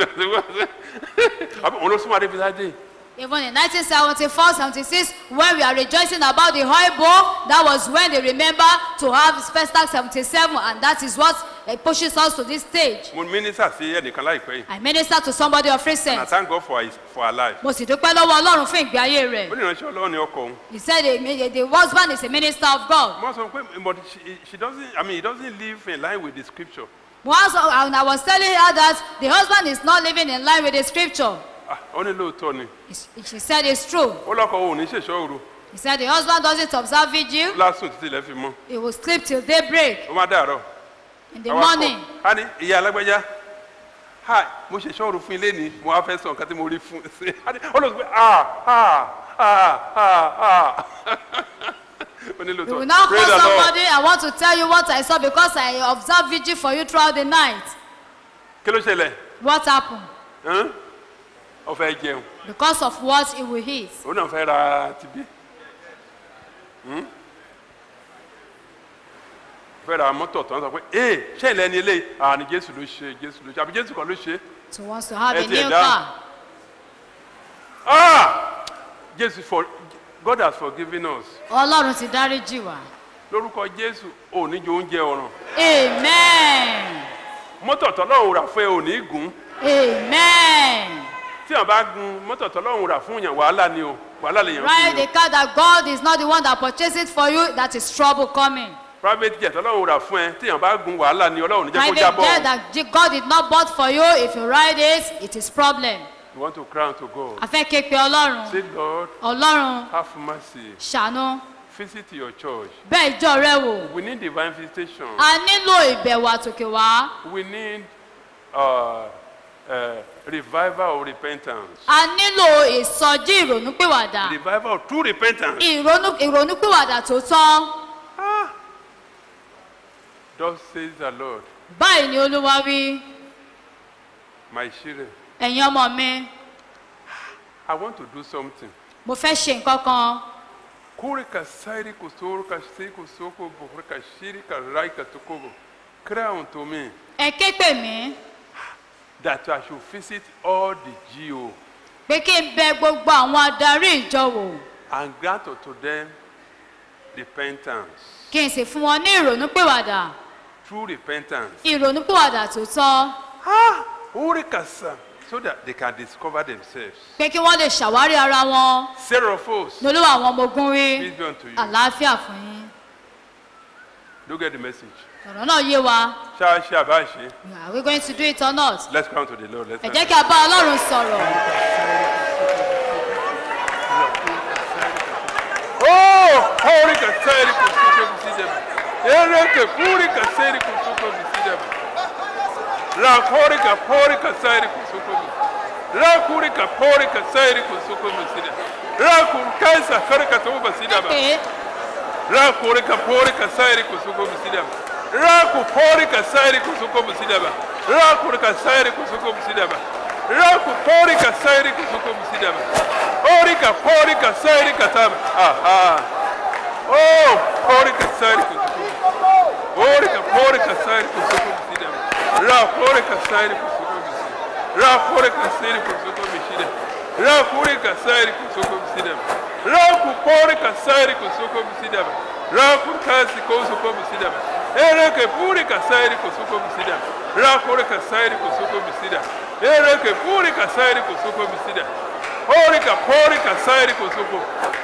àbí òun ló súnmọ́ adé fisá dé even in 1974 76 when we are rejoicing about the oil bowl that was when they remember to have first tax 77 and that is what uh, pushes us to this stage mo mínísà sí ẹnìkan láìpẹ́ yìí i minister to somebody of and I recent thank God for his for her life mo sì dúpẹ́ lọ́wọ́ ọlọ́run fún ìgbé ayé ó rẹ̀ ní ìránṣẹ́ ọlọ́run ní ọkọ òun he said the, the husband is a minister of god mo sọ pé but she, she doesn't I mean he doesn't live in line with the scripture once and i was telling her that the husband is not living in line with the scripture ah ó ní lóòótọ́ ni He- she said it's true ó lọ́kọ̀ òun ní ṣèṣọ́ òru he said the husband doesn't observe vigil lásùn títí ilẹ̀ fi mọ́ he will sleep till daybreak ó má dàárọ̀ in the Àwa kọ̀. morning a ní ìyá alágbẹ́já hi mo ṣe ṣọ́ọ̀rù fún ilé ni mo wá fẹ́ sọ nǹkan tí mo rí fún ṣe ó lọ sọ pé ah ah ah ah ah ó ní We lóòótọ́ will now call Praise the Lord. somebody. I want to tell you what I saw because I observed vigil for you throughout the night. kí ló ṣẹlẹ̀ What happened? Hán? ó fẹ́ jẹun Because of what he will eat. òun náà fẹ́ ra tibí Hmm? ó fẹ́ ra mọ́tò tó ń sọ pé ee ṣé ìlẹ̀ ni eléyìí ah ni jésù ló ṣe jésù ló ṣe àbí jésù kan ló ṣe So wants to have a Ẹ tiẹ̀ new dáhùn. car. ah jésù for God has forgiven us Ọlọ́run ti dáríjì wá. lórúkọ jésù ò ní jẹ oúnjẹ ọ̀ràn Amen. mọ́tò tọ́lọ́run rà fún ẹ ò ní gùn Amen. tí wọn bá gun mọ́tò tọ́lọ́run rà fún yàn wàhálà ni o wàhálà lè yàn Ride fún a yàn car that God is not the one that purchased it for you, that is trouble coming. private jet tọ́lọ́run rà fún ẹ tí yàn bá gun wàhálà ni ọlọ́run níjẹ́ kó Private jábọ̀ jet that J- God did not bought for you, if you ride it, it is problem. you want to cry unto God A fẹ́ ké pe Ọlọ́run. say Lord Ọlọ́run have mercy ṣàánú. visit your church Bẹ́ẹ̀ ìjọ rẹ wò. we need divine visitation A nílò ìbẹ̀wò àtòkè wá. we need uh, uh, revival of repentance A nílò ìsọjí ìrònúpìwàdà. revival of true repentance Ìrònú- Ìrònúpìwàdà tó tọ́. thus says the Lord Báyìí ni Olúwa wí. my children Ẹ̀yin ọmọ mi, I want to do something mo fẹ́ ṣe nǹkan kan. Kurika sairi kusuruka siku soko bukurika shirika raika tukubu. Cry unto me Ẹ ké pè mí that I should visit all the GO pé kí n bẹ gbogbo àwọn adarí ìjọ wò. and grant unto them repentance, Kí n sì fún wọn ní ìrònúpìwàdà. true repentance. Ìrònúpìwàdà tó tọ́. Ah, Urika sa, so that they can discover themselves. Pé kí wọ́n lè ṣàwárí ara wọn. Seraphos, Ní olúwa àwọn ọmọ ogun rí. peace be unto you. Àlàáfíà fún yín. Look at the message. Ọ̀rọ̀ náà yé wa. Shall shall bashi. Are we going to do it or not? Let's come to the Lord. Let's Ẹ come. jẹ́ kí a bá Ọlọ́run sọ̀rọ̀. Oh, Urika sairi kusuko bisidaba. Ereke Urika sairi kusuko bisidaba. La Urika Urika sairi kusuko bisidaba. La Urika Urika sairi kusuko bisidaba. La Urika Urika tuba bisidaba. Pé La Urika Urika sairi kusuko bisidaba. La Urika sairi kusuko bisidaba. La Urika sairi kusuko bisidaba. La Urika sairi kusuko bisidaba. Urika Urika sairi kataba. Aha. Oh, porika sairi kusuko. Porika, porika sairi kusuko bisida. Ra porika sairi kusuko bisida. Ra porika sairi kusuko bisida. Ra porika sairi kusuko bisida. Ra ku porika sairi kusuko bisida. Ra ku kasi kusuko bisida. Ereke porika sairi kusuko bisida. Ra porika sairi kusuko bisida. Ereke porika sairi kusuko bisida. Porika, porika sairi kusuko.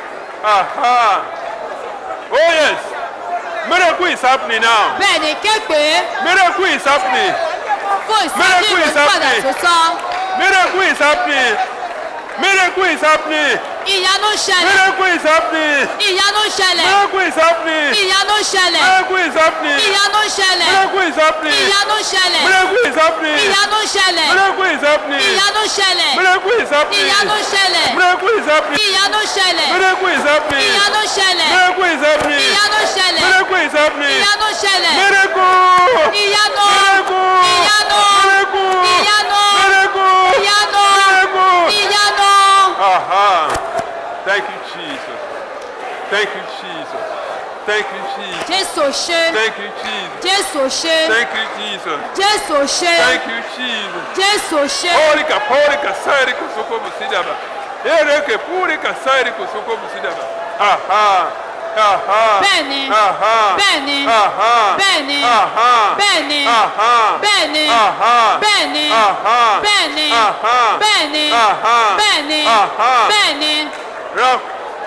Aha. Oh yes. Miracle is happening now. bẹ́ẹ̀ ni ké pé Miracle is happening. fún ìsọjí Miracle is ìrònúpìwàdà happening. tó tọ́. Miracle is happening. Miracle is happening. Ìyanu ṣẹlẹ̀. Miracle is happening. Ìyanu ṣẹlẹ̀. Miracle is happening. Ìyanu ṣẹlẹ̀. Miracle is happening. Ìyanu ṣẹlẹ̀. Miracle is happening. Ìyanu ṣẹlẹ̀. Miracle is happening. Ìyanu ṣẹlẹ̀. Miracle is happening. Ìyanu ṣẹlẹ̀. Miracle is happening. Ìyanu ṣẹlẹ̀. Miracle is happening. Ìyanu ṣẹlẹ̀. Miracle is happening. Ìyanu ṣẹlẹ̀. Miracle is happening. Ìyanu ṣẹlẹ̀. Miracle is happening. Ìyanu ṣẹlẹ̀. Miracle. Ìyanu. Miracle. Ìyanu. Miracle. Ìyanu. Miracle. Ìyanu. Miracle. Ìyanu. Aha. Thank you, Jesus. Thank you, Jesus. Thank you, Jesus. Jésù ṣe. Thank you, Jesus. Jésù ṣe. Thank you, Jesus. Jésù ṣe. Thank you, Jesus. Jésù ṣe. Porika, porika, sairi kusoko musidaba. Ereke, purika, sairi kusoko musidaba. Aha. Aha. Bẹ́ẹ̀ni. Aha. Bẹ́ẹ̀ni. Aha. Bẹ́ẹ̀ni. Aha. Bẹ́ẹ̀ni. Aha. Bẹ́ẹ̀ni. Aha. Bẹ́ẹ̀ni. Aha. Bẹ́ẹ̀ni. Aha. Bẹ́ẹ̀ni. Aha. Bẹ́ẹ̀ni. Aha. Bẹ́ẹ̀ni. Rock.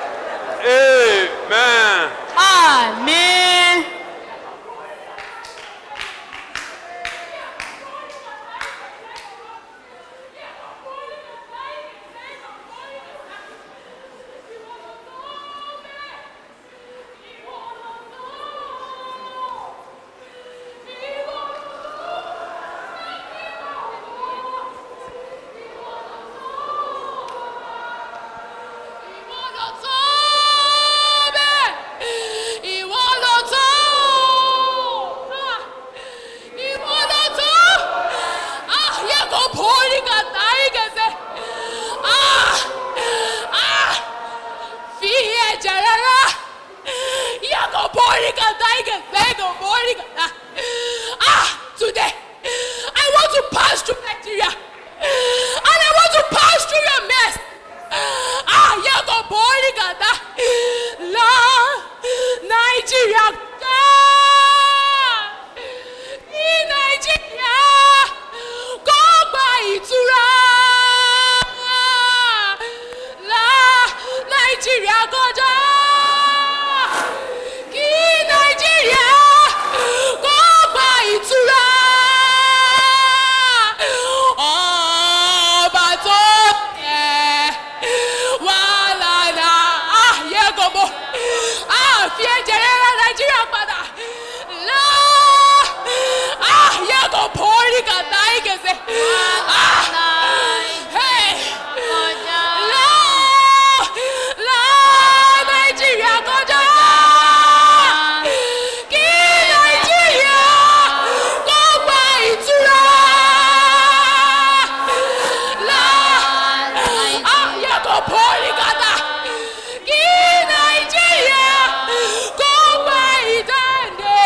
Amen. Àmín. Ìwọ ló tó bẹ́ẹ̀. Ìwọ ló tó. Ah, Ìwọ ló tó. Ah, yẹ kó bóri kàtà ìgẹ̀sẹ̀. Ah, ah, Fi ẹ̀jẹ̀ rẹ̀ rà. Yẹ kó bóri kàtà ìgẹ̀sẹ̀ kó bóri kàtà. Ah, today I want to pass through Nigeria and I want to pass through your mess. Ah, yẹ kó bóri kàtà. La Nàìjíríà ká. Ní Nàìjíríà kó gba ìtura. nàìjíríà kọjá kí nàìjíríà kó gba ìtura ọba tó yẹ wàhálà ààyè gbogbo àfi ẹ̀jẹ̀ rẹ̀ rà nàìjíríà padà lọ ààyè gbogbo orí kàtà ìkẹsẹ̀. Hey! lọ lọ nàìjíríà kọjá kí nàìjíríà kó gba ìtura lọ ayé kò pọ́lì kàtà kí nàìjíríà kó gba ìdáǹdè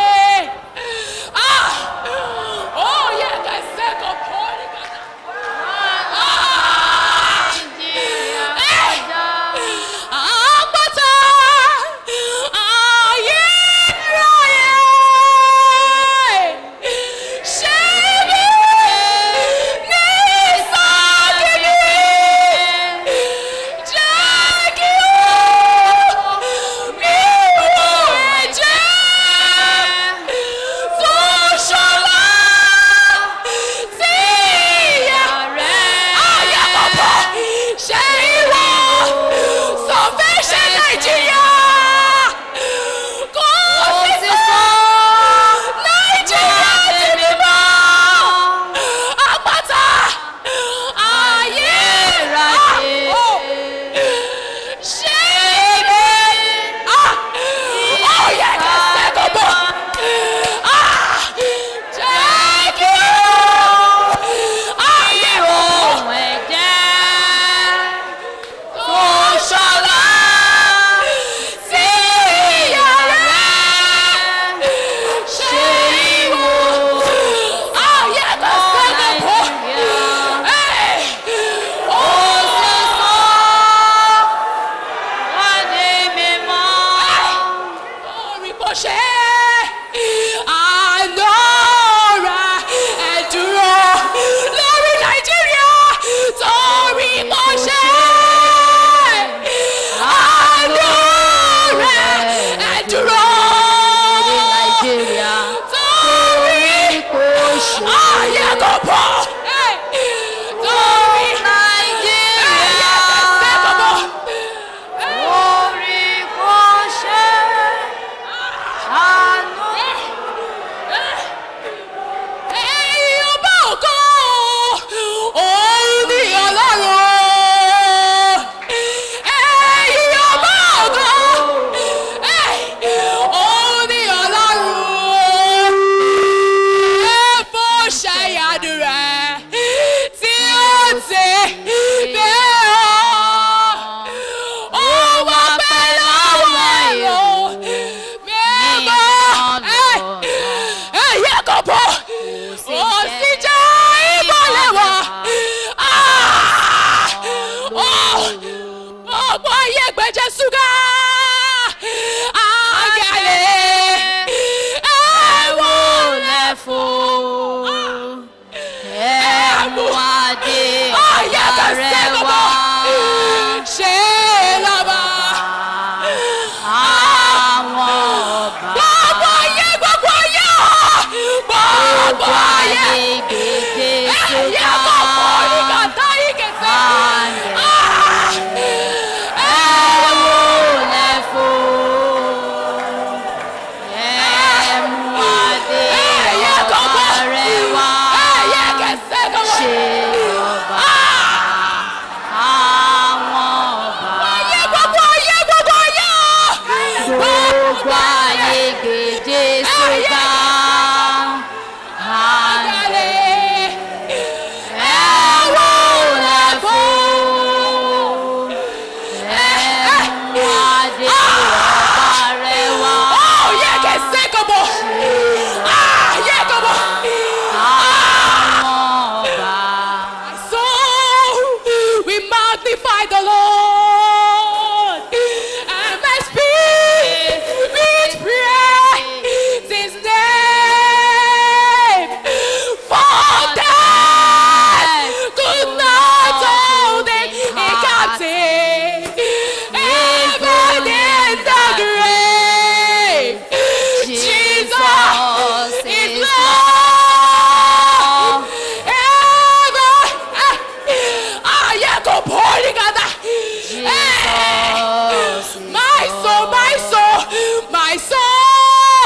ah ó yẹ kẹsẹ̀ kò pọ́lì kàtà. Àpáta ayérayé ṣe mí ní ìsọ̀kìlì jẹ́ kí ó mi wò ẹ̀jẹ̀ fún ṣọlá sí ìyá ayé kọ̀ọ̀bọ̀ ṣe ìwọ sọfẹ́ ṣe nàìjíríà kò sí sọ nàìjíríà ti bí bọ́ àpáta ayé ráyè ṣe ìwé ọ̀yẹ́ kẹsẹ̀ kò bọ̀ jẹ́ kí ayé wọ̀. Ṣọlá sí yàrá ṣe ìwò ayé tó sẹ́gun kú. Ó sì sọ orí bó ṣe ànọ́ra ẹ̀dúró lórí Nàìjíríà torí bó ṣe ànọ́ra ẹ̀dúró torí ayé kò bọ̀ torí ayé kẹsẹ̀ kò bọ̀. Ẹ̀yin ọba ògo, òun ni Ọlọ́run. Ẹ̀yin ọba ògo, òun ni Ọlọ́run. Ẹ fò ṣàyàdù rẹ̀ tí ó ti dé ọ́. Ó wá pẹ́ lọ́wọ́ ẹ̀rọ mímọ́. Ẹ̀yẹ kò bọ̀ ó sì jẹ́ ìbọ̀lẹ̀ wá. Ọ̀pọ̀ ayé gbẹ̀jẹ̀ ṣúgà. Àgàlẹ̀ ẹ̀wọ̀n ayé kẹsẹ̀ kọ̀bọ̀. Ṣé lọ́ba? Gbogbo ayé gbogbo ayé ọ̀. Gbogbo ayé. Ẹ̀yẹ kò pọ̀ ní kàtá yìí kẹsẹ̀.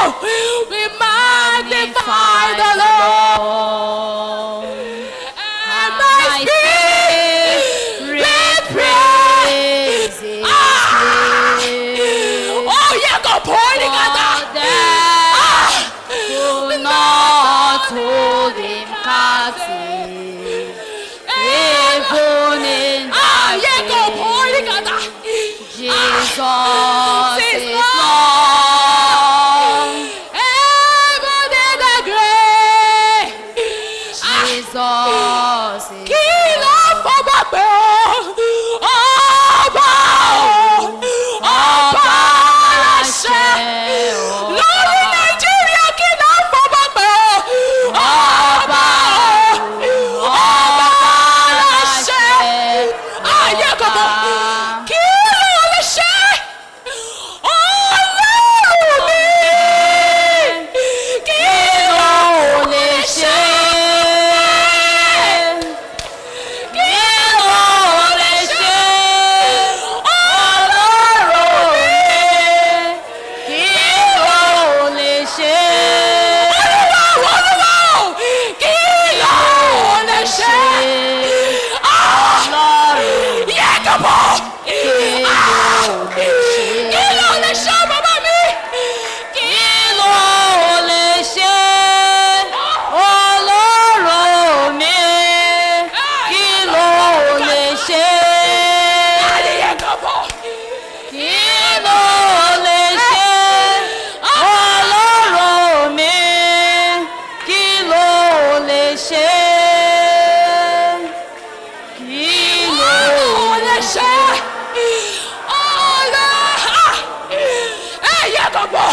We magnify the Lord. And my spirit praise His Ah! name. Oh, yeah, go pour it, For God. death could not hold him captive. Even in Ah, yeah, go darkness, pour it, God. Jesus This is Lord. Lord. Heaven and the grave. Jesus is Kí ló fọwọ́ pé o? Ọba o, ọba aláṣẹ. Lórí Nàìjíríà kí ló fọwọ́ pé o? Ọba o, ọba aláṣẹ. Ayé gbogbo. Kí ló lè ṣe? Ọlọ́run mi. Kí ló lè ṣe? Kí ló lè ṣe? Ọlọ́run mi. Olúwa Olúwa o, kí ló lè ṣe? Yẹ kọ́bọ̀. Kí ló lè ṣe bàbá mi? Kí yẹ kọ́bọ̀. Kí ló lè ṣe? Ọlọ́ ẹ yẹ kọ́bọ̀.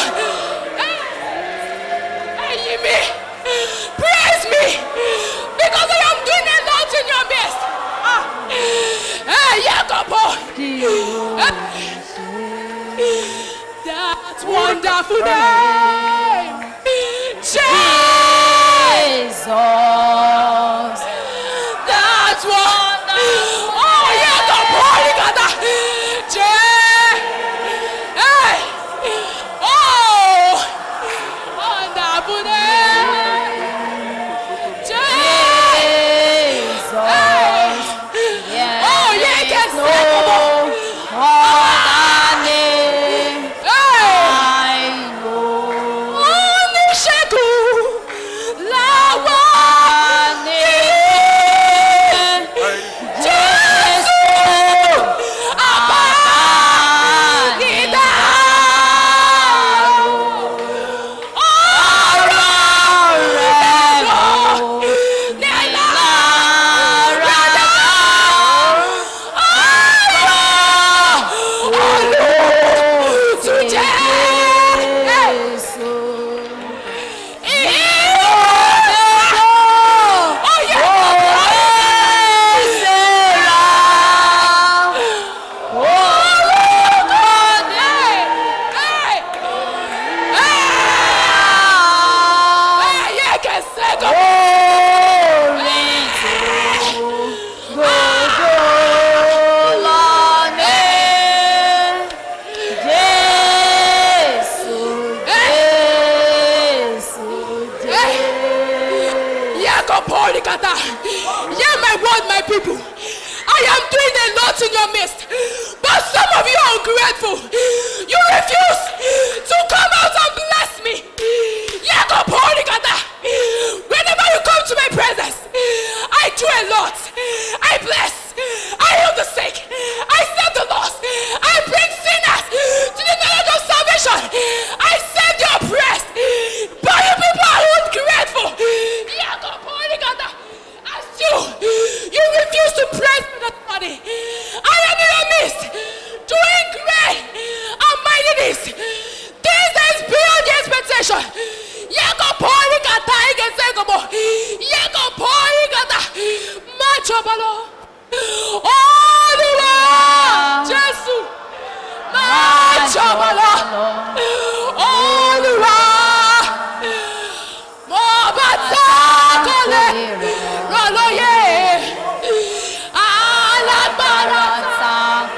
Ẹyin mi. Praise me because I am doing a lot in your midst. Ẹ yẹ kọ́bọ̀. That wonderful name. Jesus. That's what. Oh, yeah, the boy got that. Jay. Hey. Oh. Wonderful name. Jay. Oh, yeah, yes. Hey. Oníṣègùn làwọn Jésù àbá ìdá ọ̀rọ̀ rẹ̀ lọ nílá rádá ọ̀rọ̀ olùtújẹ́. Hear my word, my people. I am doing a lot in your midst, but some of you are ungrateful. You refuse to come out and bless me. Yakoporikata. Whenever you come to my presence, I do a lot. I bless. I heal the sick. I save the lost. I bring sinners to the knowledge of salvation. I save the oppressed. But you people are ungrateful. Yakoporikata. As you, you refuse to praise me that body. I am in your midst, doing great and mighty things. This is beyond the expectation. Yeko pori kata ike sekomo. Yeko pori kata. Macho balo. Olúwa Jésù. Macho balo. Olúwa. Mo bá tá kò lè rọ̀ lóye. Alágbára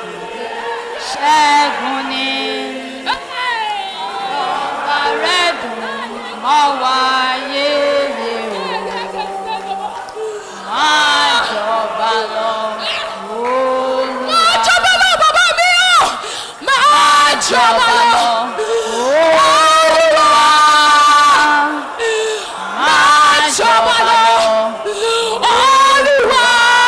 Ṣẹ́gun ni Hey! ọba rẹ̀ dùn wáyé yé o máa jọba lọ olúwa máa jọba lọ bàbá mi o máa jọba lọ olúwa máa jọba lọ olúwa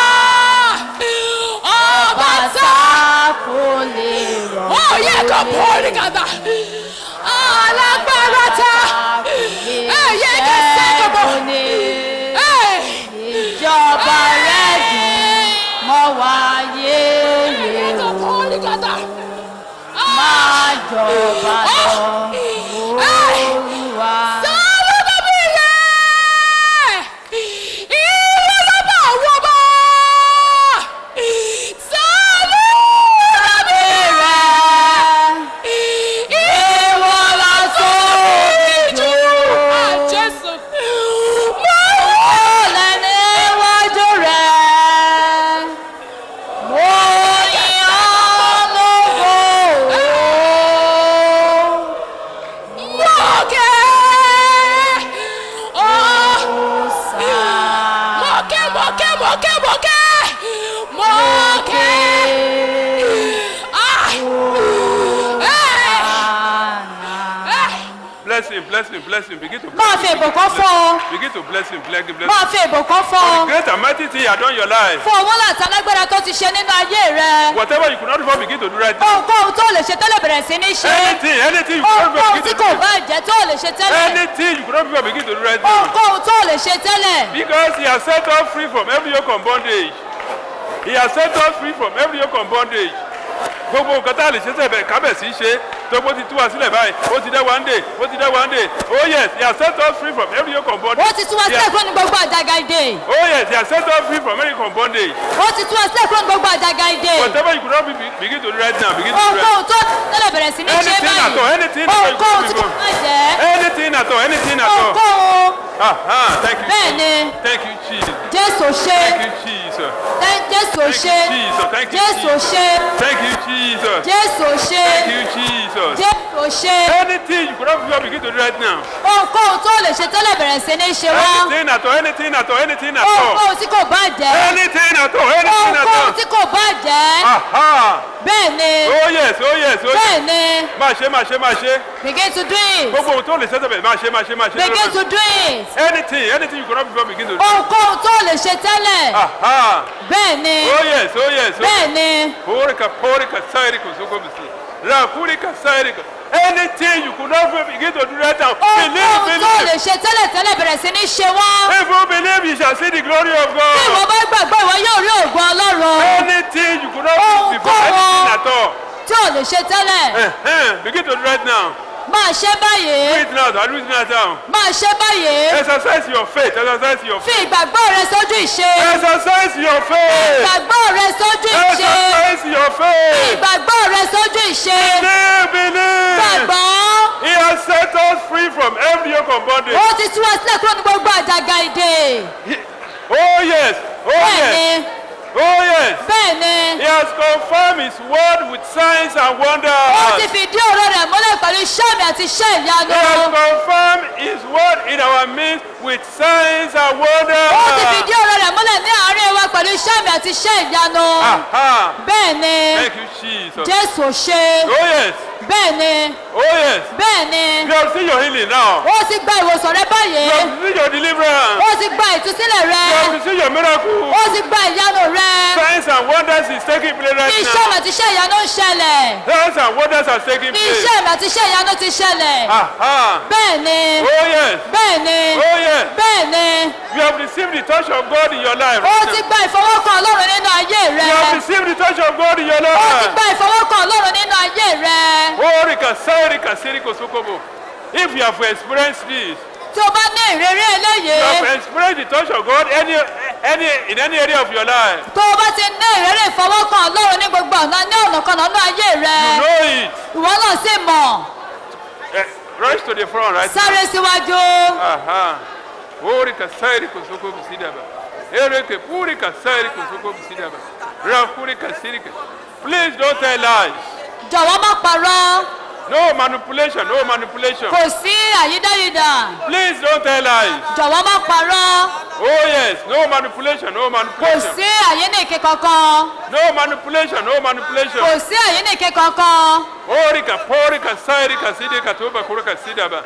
ọba tá kò lè rọ̀ ó yẹ kó pọ́ọ̀lì kàdà alágbára tá ẹ̀yẹ kẹsẹ̀ kọ̀bọ̀ ẹ̀ ìjọba rẹ̀ dùn mọ́ wáyé yé kó o pọ́ọ̀lì kàdà máa jọba lọ olúwa. sáwọ́ bàbí rẹ̀ ìwọ lọ́ba àwọn ọba sáwọ́ bàbí ìwọ lọ́sọ̀ jù àjẹsọ mọ́ níwájú rẹ̀ mo yìn ọ́ lógo. mọ́kẹ́ ọ́ mọ́kẹ́ mọ́kẹ́ mọ́kẹ́ mọ́kẹ́ mọ́kẹ́ ah ẹ̀ Bless him, bless him, bless him. Begin to máa bless fi him. ìbùkún fún ọ Begin to bless him, bless him, bless máa him. fi ìbùkún fún ọ Great and mighty thing he had done in your life. fún owó láti alágbára tó ti ṣe nínú ayé rẹ Whatever you could not do before, begin to do right now. ohunkóhun tó lè ṣe tẹ́lẹ̀ bẹ̀rẹ̀ sí ní ṣe Anything, anything you could not do before, ohunkóhun tí begin to kò do. bá jẹ́ tó lè ṣe tẹ́lẹ̀ Anything you could not do before, begin to do right now. ohunkóhun tó lè ṣe tẹ́lẹ̀ Because he has set us free from every yoke of bondage. He has set us free from every yoke of bondage. Gbogbo nǹkan tá a lè ṣe sẹ́bẹ̀ kábẹ̀sí ṣe tó bó ti tú wa sílẹ̀ báyìí ó ti dẹ́ one day ó ti dẹ́ one day oh yes he has set us free from every yoke of bondage. ó ti tú wa He sílẹ̀ has- kúrò ní gbogbo àjàgà ìdè Oh yes he has set us free from every yoke of bondage. ó ti tú wa sílẹ̀ kúrò ní gbogbo àjàgà ìdè Whatever you could not be, begin to do right now begin to do right now. ohunkóhun tó tẹ́lẹ̀ bẹ̀rẹ̀ sí ní ṣe Anything at all, báyìí anything at all you ohunkóhun could tí kò do. bá jẹ́ Anything at all, anything at all. ohunkóhun Ah, ah, thank you. bẹ́ẹ̀ ni Thank you, Jesus. jésù ṣe Thank you, Jesus. Tẹ́- jésù Thank ṣe you, Jesus. Thank you, jésù Jesus. ṣe Thank you, Jesus. jésù ṣe Thank you, Jesus. jésù ṣe Anything you could not before begin to do right now. ohunkóhun tó lè ṣe tẹ́lẹ̀ bẹ̀rẹ̀ sí ní ṣe wá Anything at all, anything at all, anything at all. ohunkóhun tí kò bá jẹ́ Anything at all, anything at ohunkóhun all. tí kò bá jẹ́ Aha. bẹ́ẹ̀ ni Oh yes, oh yes, oh yes. bẹ́ẹ̀ ni Máa ṣe, máa ṣe, máa ṣe. begin to do it Gbogbo ohun tó lè ṣẹ́sẹ̀ bẹ̀ máa ṣe, máa ṣe, máa ṣe. begin to do it Anything, anything you could not before begin to do. ohunkóhun tó lè ṣe tẹ́lẹ̀ Aha. bẹ́ẹ̀ ni Oh yes, oh yes, oh bẹ́ẹ̀ yes. ni Porika, porika, sairika, soko bisi. Rakurika, sairika. Anything you could not begin to do right now. Believe, ohunkóhun tó lè believe. ṣe tẹ́lẹ̀ tẹ́lẹ̀ bẹ̀rẹ̀ sí ní ṣe wá If you believe, you shall see the glory of bí ìwọ God. bá gbàgbọ́ ìwọ yóò rí ògùn ọlọ́run Anything you could not Oh, do before, God. anything at all. tí ò lè ṣe tẹ́lẹ̀ Uh-huh. Begin to do right now. máa ṣe Do báyìí it now. Do it now. máa ṣe báyìí Exercise your faith. Exercise your fi faith. ìgbàgbọ́ rẹ sójú ìṣe Exercise your faith. ìgbàgbọ́ rẹ sójú ìṣe Exercise your faith. ìgbàgbọ́ rẹ sójú ìṣe Believe, believe. gbàgbọ́ He has set us free from every yoke of bondage. ó ti tú wa sílẹ̀ kúrò ní gbogbo àjàgà ìdè He- Oh yes, oh bẹ́ẹ̀ yes, ni oh yes. bẹ́ẹ̀ ni He has confirmed His word with signs and ó ti wonders. fìdí ọ̀rọ̀ rẹ̀ múlẹ̀ pẹ̀lú iṣẹ́ àmì àti iṣẹ́ He has ìyanu confirmed His word in our midst with signs and ó ti wonders. fìdí ọ̀rọ̀ rẹ̀ múlẹ̀ ní àárín wa pẹ̀lú iṣẹ́ àmì àti iṣẹ́ ìyanu Aha. bẹ́ẹ̀ ni Thank you, Jesus. jésù ṣe Oh yes, bẹ́ẹ̀ ni oh yes. bẹ́ẹ̀ ni You have seen your healing now. ó ti gba ìwòsàn rẹ báyìí You have seen your deliverance. ó ti gba ìtúsílẹ̀ rẹ You have seen your miracle. ó ti gba ìyanu rẹ Signs and wonders is taking place right iṣẹ́ àmì now. àti iṣẹ́ ìyanu ń ṣẹlẹ̀ Signs and wonders are taking place. iṣẹ́ àmì àti iṣẹ́ ìyanu ti ṣẹlẹ̀ Aha. bẹ́ẹ̀ ni Oh yes. bẹ́ẹ̀ ni Oh yes. bẹ́ẹ̀ ni You have received the touch of God in your life. ó right ti now. gba ìfọwọ́kàn ọlọ́run nínú ayé rẹ You have received the touch of God in your ó ti life. gba ìfọwọ́kàn ọlọ́run nínú ayé rẹ Oh, Rika, Sai, Rika, Siriko, Sokobo. If you have experienced this, tí o bá ní ìrírí eléyìí you have experienced the touch of God any, any, in any area of your life. tó o bá ti ní ìrírí ìfọwọ́kàn ọlọ́run ní gbogbo ọ̀nà ní ọ̀nà kan nínú ayé rẹ You know it. ìwọ náà sì mọ̀ Eh, rush to the front, right? sáré síwájú Aha. Oh, Rika, Sai, Riko, Sokobo, Sidaba. Ereke, Purika, Sai, Riko, Sokobo, Sidaba. Rakurika, Sirika. Please don't tell lies. jọ̀wọ́ má parọ́ No manipulation, no manipulation. kò sí àyídáyidà Please don't tell lies. jọ̀wọ́ má parọ́ Oh yes, no manipulation, no kò manipulation. sí àyíníke kankan No manipulation, no manipulation. kò sí àyíníke kankan Orika, porika, sairika, sidika, tuba, kurika, sidaba.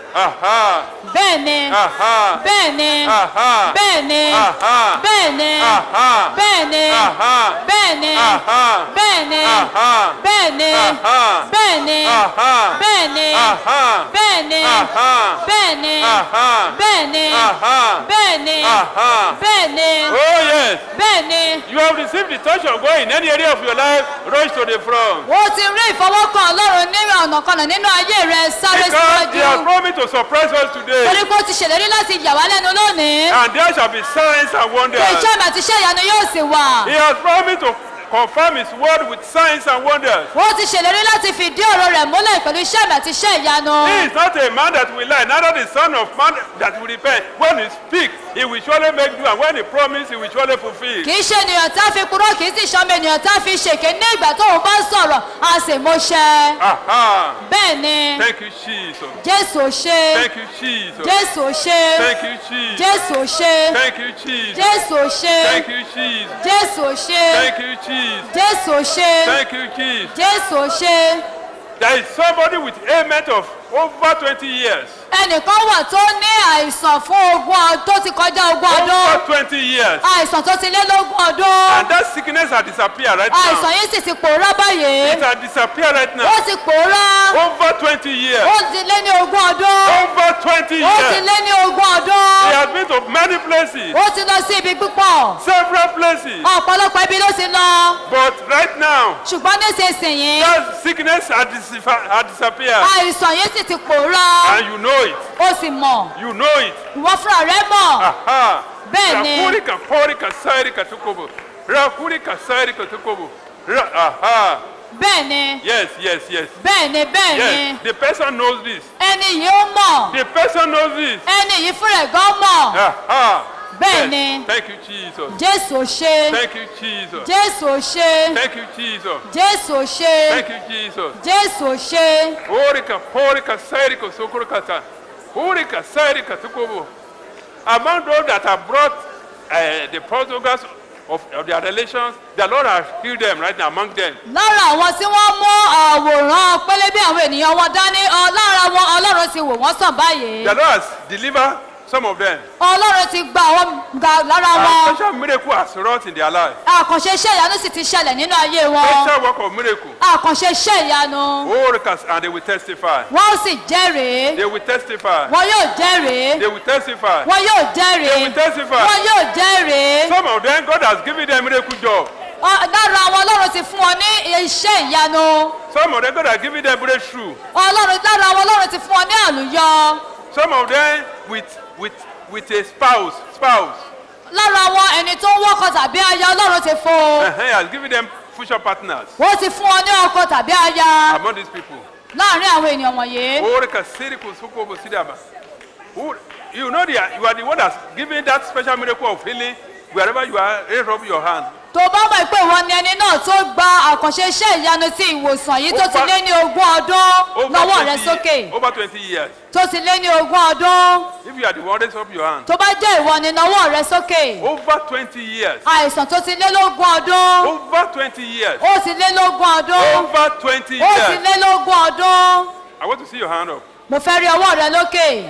Aha, bẹ́ẹ̀ ni aha, bẹ́ẹ̀ ni aha, bẹ́ẹ̀ ni aha, bẹ́ẹ̀ ni aha, bẹ́ẹ̀ ni aha, bẹ́ẹ̀ ni aha, bẹ́ẹ̀ ni aha, bẹ́ẹ̀ ni aha, bẹ́ẹ̀ ni aha, bẹ́ẹ̀ ni aha, bẹ́ẹ̀ ni aha, bẹ́ẹ̀ ni aha, bẹ́ẹ̀ ni aha, bẹ́ẹ̀ ni aha. bẹ́ẹ̀ ni Oh yes, bẹ́ẹ̀ ni you have received the touch of God in any area of your life. Rush to the front. o ti rí ìfọwọ́kàn ọlọ́run ní ọ̀nà kan náà nínú ayé rẹ sáré Because He has síwájú promised to surprise us today. torí pé ó ti ṣèlérí láti yà wá lẹ́nu lónìí And there shall be signs and pé wonders. iṣẹ́ mi àti iṣẹ́ ìyanu yóò sì wà He has promised to confirm His word with signs and wonders. ó ti ṣèlérí láti fìdí ọ̀rọ̀ rẹ̀ múlẹ̀ pẹ̀lú iṣẹ́ mi àti iṣẹ́ ìyanu He is not a man that will lie, neither the son of man that will repent. When he speaks, he will surely make do, and when he promises, he will surely fulfill. kì í ṣe ènìyàn tá a fi kúrò kì í sì ṣọmọ ènìyàn tá a fi ṣèké ní ìgbà tóun bá sọ̀rọ̀ a sì mú ṣẹ Aha! bẹ́ẹ̀ ni Thank you, Jesus. jésù ò ṣe Thank you, Jesus. jésù ò ṣe Thank you, Jesus. jésù ò ṣe Thank you, Jesus. jésù ò ṣe Thank you, Jesus. jésù ò ṣe Thank you, Jesus. jésù ò ṣe Thank you, Jesus. jésù ò ṣe There is somebody with ailment of over 20 years. ẹnìkan wà tó ní àìsàn fún ogún ọdún tó ti kọjá ogún ọdún Over 20 years. àìsàn tó ti lé lógún ọdún And that sickness has disappeared right àìsàn now. yìí sì ti pòórá báyìí It has disappeared right now. ó ti pòórá Over 20 years. ó ti lé ní ogún ọdún Over 20 ó ti years. lé ní ogún He ọdún has been to many places, ó ti lọ sí ibi púpọ̀ several places. ọ̀pọ̀lọpọ̀ ibi ló ti lọ But right now, ṣùgbọ́n nísinsìnyí that sickness has, dis- has disappeared. àìsàn yìí sì ti pòórá And you know it. ó sì mọ̀ You know it. ìwọ fúnra rẹ mọ̀ Aha. Bẹ́ẹ̀ni. Rakurika porika sairika tukobo. Rakurika sairika tukobo. Ra- Aha. bẹ́ẹ̀ ni Yes, yes, yes. bẹ́ẹ̀ ni bẹ́ẹ̀ ni Yes. The person knows this. ẹni yìí ó mọ̀ The person knows this. ẹni yìí fúnra ẹ̀ gan mọ̀ Aha. Bẹ́ẹ̀ni. Yes. Thank you, Jesus. jésù ò ṣe Thank you, Jesus. jésù ò ṣe Thank you, Jesus. jésù ò ṣe Thank you, Jesus. jésù ò ṣe Orika, porika, sairika, sokorikata. Orika, sairika, tukobo. Among those that have brought uh, the prodigals of, of their relations, the Lord has healed them right now among them. lára àwọn tí wọ́n mú àwòrán pélébé àwọn ènìyàn wọn dání ọ- lára wọn ọlọ́run ti wò wọ́n sàn báyìí The Lord has delivered some of them. ọlọ́run ti gba àwọn ga lára A wọn special miracle has wrought in their life. àkànṣe iṣẹ́ ìyanu sì ti ṣẹlẹ̀ nínú ayé wọn Special work of miracle. àkànṣe iṣẹ́ ìyanu Orika, and they will testify. wọ́n ó sì jẹ́rìí They will testify. wọn yóò jẹ́rìí They will testify. wọn yóò jẹ́rìí They will testify. wọn yóò jẹ́rìí Some of them, God has given them miracle job. Ọ- lára àwọn ọlọ́run ti fún wọn ní iṣẹ́ ìyanu Some of them, God has given them breakthrough. ọlọ́run lára àwọn ọlọ́run ti fún wọn ní àlùyọ Some of them with with with a spouse, spouse. lára àwọn ẹni tó ń wọ́kọ̀ tàbí aya ọlọ́run ti fún un Uh-huh, he has given them future partners wọ́n ti fún wọn ní ọkọ tàbí aya among these people. láàrin àwọn ènìyàn wọ̀nyí Orika, siriko, sukobo, sidaba. Who- You know, the, you are the one that's giving that special miracle of healing wherever you are. Raise up your hand. tó bá mọ̀ pé ìwọ ni ẹni náà tó gba àkànṣe iṣẹ́ ìyanu ti ìwòsàn yìí tó ti lé ní ogún ọdún lọ́wọ́ rẹ 20 sókè over 20 years. tó ti lé ní ogún ọdún If you are the one, raise up your hand. tó bá jẹ́ ìwọ ni lọ́wọ́ rẹ sókè Over 20 years. àìsàn tó ti lé lógún ọdún Over 20 years. ó ti lé lógún ọdún Over 20 ó ti years. lé lógún ọdún I want to see your hand up. mo fẹ́ rí ọwọ́ rẹ lókè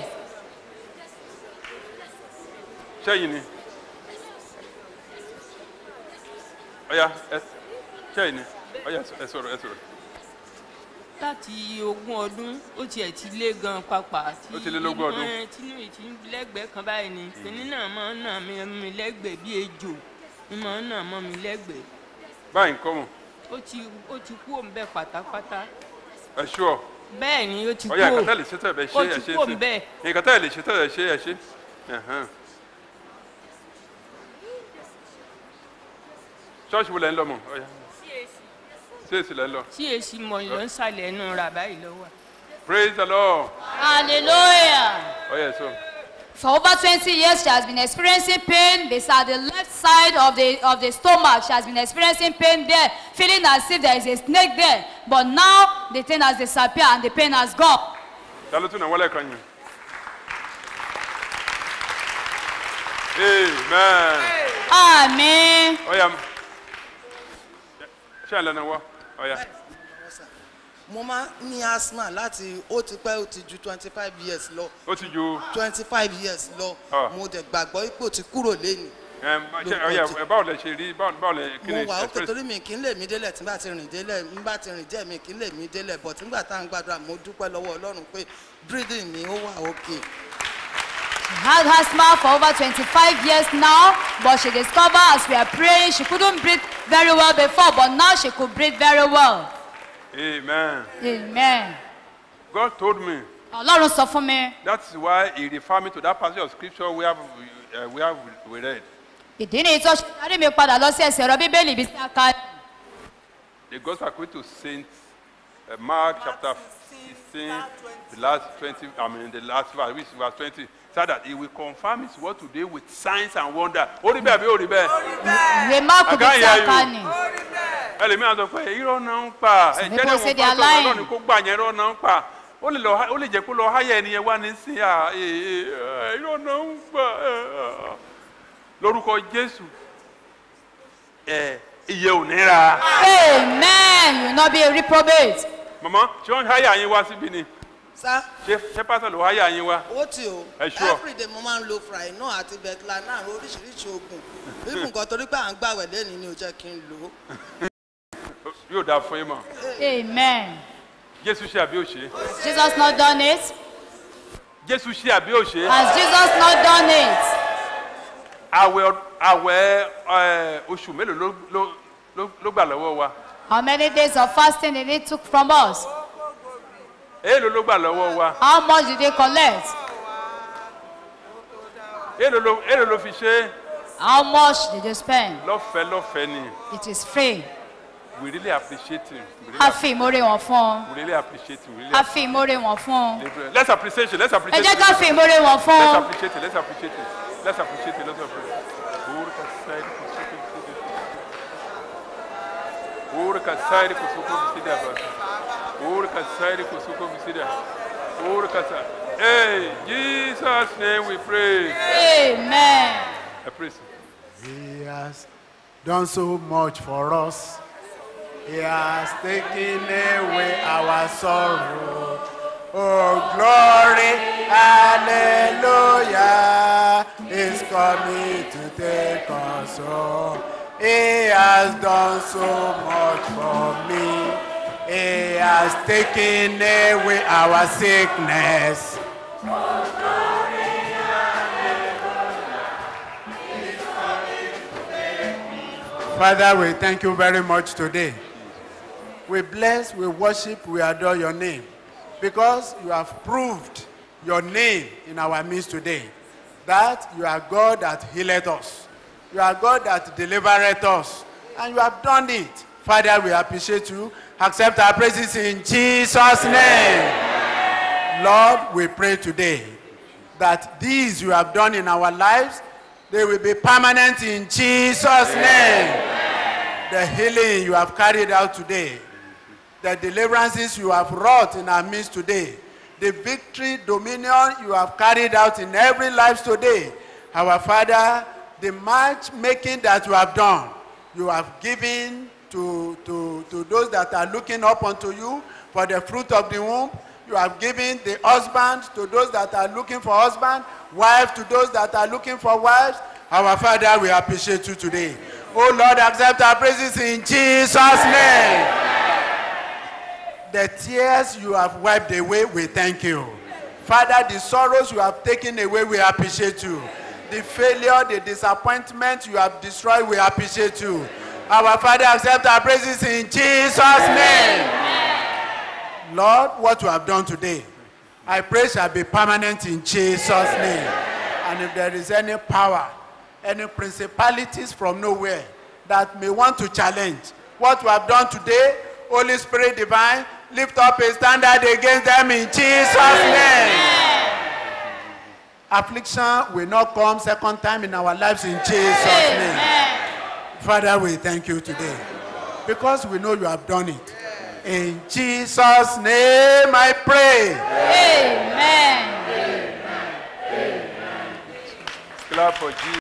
Ṣẹ́yìn ni. Ọya, ẹ ṣẹ́yìn ni. Ọya, ẹ sọ̀rọ̀, ẹ sọ̀rọ̀. láti ogún ọdún ó tiẹ̀ ti lé gan papà tí Ó ti lé lógún ọdún. ìmọ̀ tínú ìtì lẹ́gbẹ̀ẹ́ kan báyìí ni kìnní náà máa ń nà mí mi lẹ́gbẹ̀ẹ́ bí ejò ní máa ń nà mọ́ mi lẹ́gbẹ̀ẹ́ Báyìí ń kọ́ mọ̀. ó ti ó ti kú òun bẹ́ẹ̀ pátápátá Ẹ ṣúọ̀. bẹ́ẹ̀ ni ó ti kú Ọya, òun ìkàtà lè ṣe tẹ̀ bẹ̀ ṣe ó ẹ̀ ti ṣe kú òun bẹ́ẹ̀ ṣe. Ìkàtà lè ṣe tẹ̀ ẹ̀ ṣe ẹ̀ ṣe. Ẹ̀hẹ́n. Ṣọ́ọ̀ṣì wo lẹ́ ń lọ mọ̀? Ọya. Ṣéèṣì lẹ́ ń lọ. tí èsì mọ̀ ló ń sàlẹ̀ ẹnu rà báyìí lọ́wọ́ Praise the Lord. hallelujah Ọya, ẹ̀ sọ. For over 20 years, she has been experiencing pain beside the left side of the, of the stomach. She has been experiencing pain there, feeling as if there is a snake there. But now, the thing has disappeared and the pain has gone. ta ló tún náà wọlé kan yẹn. amen. Àmín. ọ̀ya ṣé àlẹ́ náà wọ́ ọ̀ya. mo máa ń ní asthma láti ó ti pẹ́ ó ti ju twenty five years lọ ó ti ju twenty five years lọ Ah. mo dẹ̀ gbàgbọ́ pé ó ti kúrò lẹ́nu ẹm, ṣé ọ̀ya ẹ báwo lẹ ṣe rí báwo báwo lẹ kí mo ni wà ó express torí mi kì í lè mí délẹ̀ tí n bá ti rìn délẹ̀ n bá ti rìn díẹ̀ mi kì í lè mí délẹ̀ but nígbà tá à ń gbàdúrà mo dúpẹ́ lọ́wọ́ ọlọ́run pé breathing mi ó wà òkè She had asthma for over 25 years now, but she discovered as we are praying, she couldn't breathe very well before, but now she could breathe very well. amen. Amen. God told me Ọlọ́run sọ fún mi. that's why he refer me to that passage of scripture we have uh, we have we read. Ìdí nìyí tó ṣe darí mi padà lọ sí ẹsẹ̀ ọ̀rọ̀ Bíbélì bí sí aka. The gospel according to Saint uh, Mark chapter 16, the last 20, I mean the last verse, which is verse 20, said that he will confirm his word today with signs and wonder. Ó rí bẹ́ẹ̀ bí ó rí bẹ́ẹ̀? Ìwé Máàkù bí sí Àgáyà aka yòó. ni. Ẹlòmíràn sọ pé irọ́ náà ń pa. Some Ẹ̀jẹ̀ people náà say wọ́n they are pásítọ̀ lying. ọlọ́run kó gbà yẹn irọ́ náà ń pa. Ó lè lọ ó lè jẹ́ kó lọ háyà ẹni yẹn wá ní sí à irọ́ náà ń pa. Lórúkọ Jésù, ẹ̀ iye ò ní ra. Amen. You will not be a reprobate. Màmá ṣé wọ́n háyà yín wá síbí ni? sá Ṣé ṣé pásítọ̀ ló háyà yín wá? ó tì ó Ẹ sure. everyday mo máa ń lo fryna àti betlanar oríṣiríṣi oògùn bí nǹkan torí pé à ń gbàwẹ̀ lẹ́ni ni ò jẹ́ kí n lò ó Yóò dáa fún yín mọ̀. Amen. Jésù ṣe àbí òṣè? Has Jesus not done it? Jésù ṣe àbí òṣè? Has Jesus not done it? Àwẹ̀ ọ- àwẹ̀ ẹ̀, oṣù mélòó ló ló ló ló gbà lọ́wọ́ wa? How many days of fasting did he took from us? Èèlò ló gbà lọ́wọ́ wa? How much did they collect? Èèlò ló èèlò ló fi ṣe é? How much did you spend? Lọ́fẹ̀ẹ́ lọ́fẹ̀ẹ́ ni. It is free. We really appreciate him. We really, A fi ìmoore wọn fún ọ. we really appreciate him. We really A fi ìmoore wọn fún ọ. appreciate him. Let's appreciate it. Let's Ẹ appreciate jẹ́ it. ká fi ìmoore wọn fún Let's ọ. appreciate it. Let's appreciate it. Let's appreciate it. Let's appreciate it. Urka sairi kusuko visida. Urka sairi kusuko visida baba. Urka sairi kusuko visida. Urka sa. Hey, Jesus' name we pray. Amen. I praise. He has done so much for us. He has taken away our sorrow. Oh, glory, hallelujah, is coming to take us home. He has done so much for me. He has taken away our sickness. Father, we thank you very much today. We bless, we worship, we adore your name because you have proved your name in our midst today. That you are God that healeth us. You are God that delivereth us. And you have done it. Father, we appreciate you. Accept our praises in Jesus' name. Lord, we pray today that these you have done in our lives, they will be permanent in Jesus' name. The healing you have carried out today, the deliverances you have wrought in our midst today, the victory, dominion you have carried out in every life today. Our Father, the matchmaking that you have done, you have given to, to, to those that are looking up unto you for the fruit of the womb. You have given the husband to those that are looking for husband, wife to those that are looking for wives. Our Father, we appreciate you today. Oh Lord, accept our praises in Jesus' name. The tears you have wiped away, we thank you. Father, the sorrows you have taken away, we appreciate you. The failure, the disappointment you have destroyed, we appreciate you. Our Father, accept our praises in Jesus' name. Lord, what you have done today, I pray shall be permanent in Jesus' name. And if there is any power, any principalities from nowhere that may want to challenge what we have done today, Holy Spirit divine, lift up a standard against them in Jesus' name. Affliction will not come second time in our lives in Jesus' name. Amen. Father, we thank you today because we know you have done it. In Jesus' name I pray. Amen. Clap for Jesus.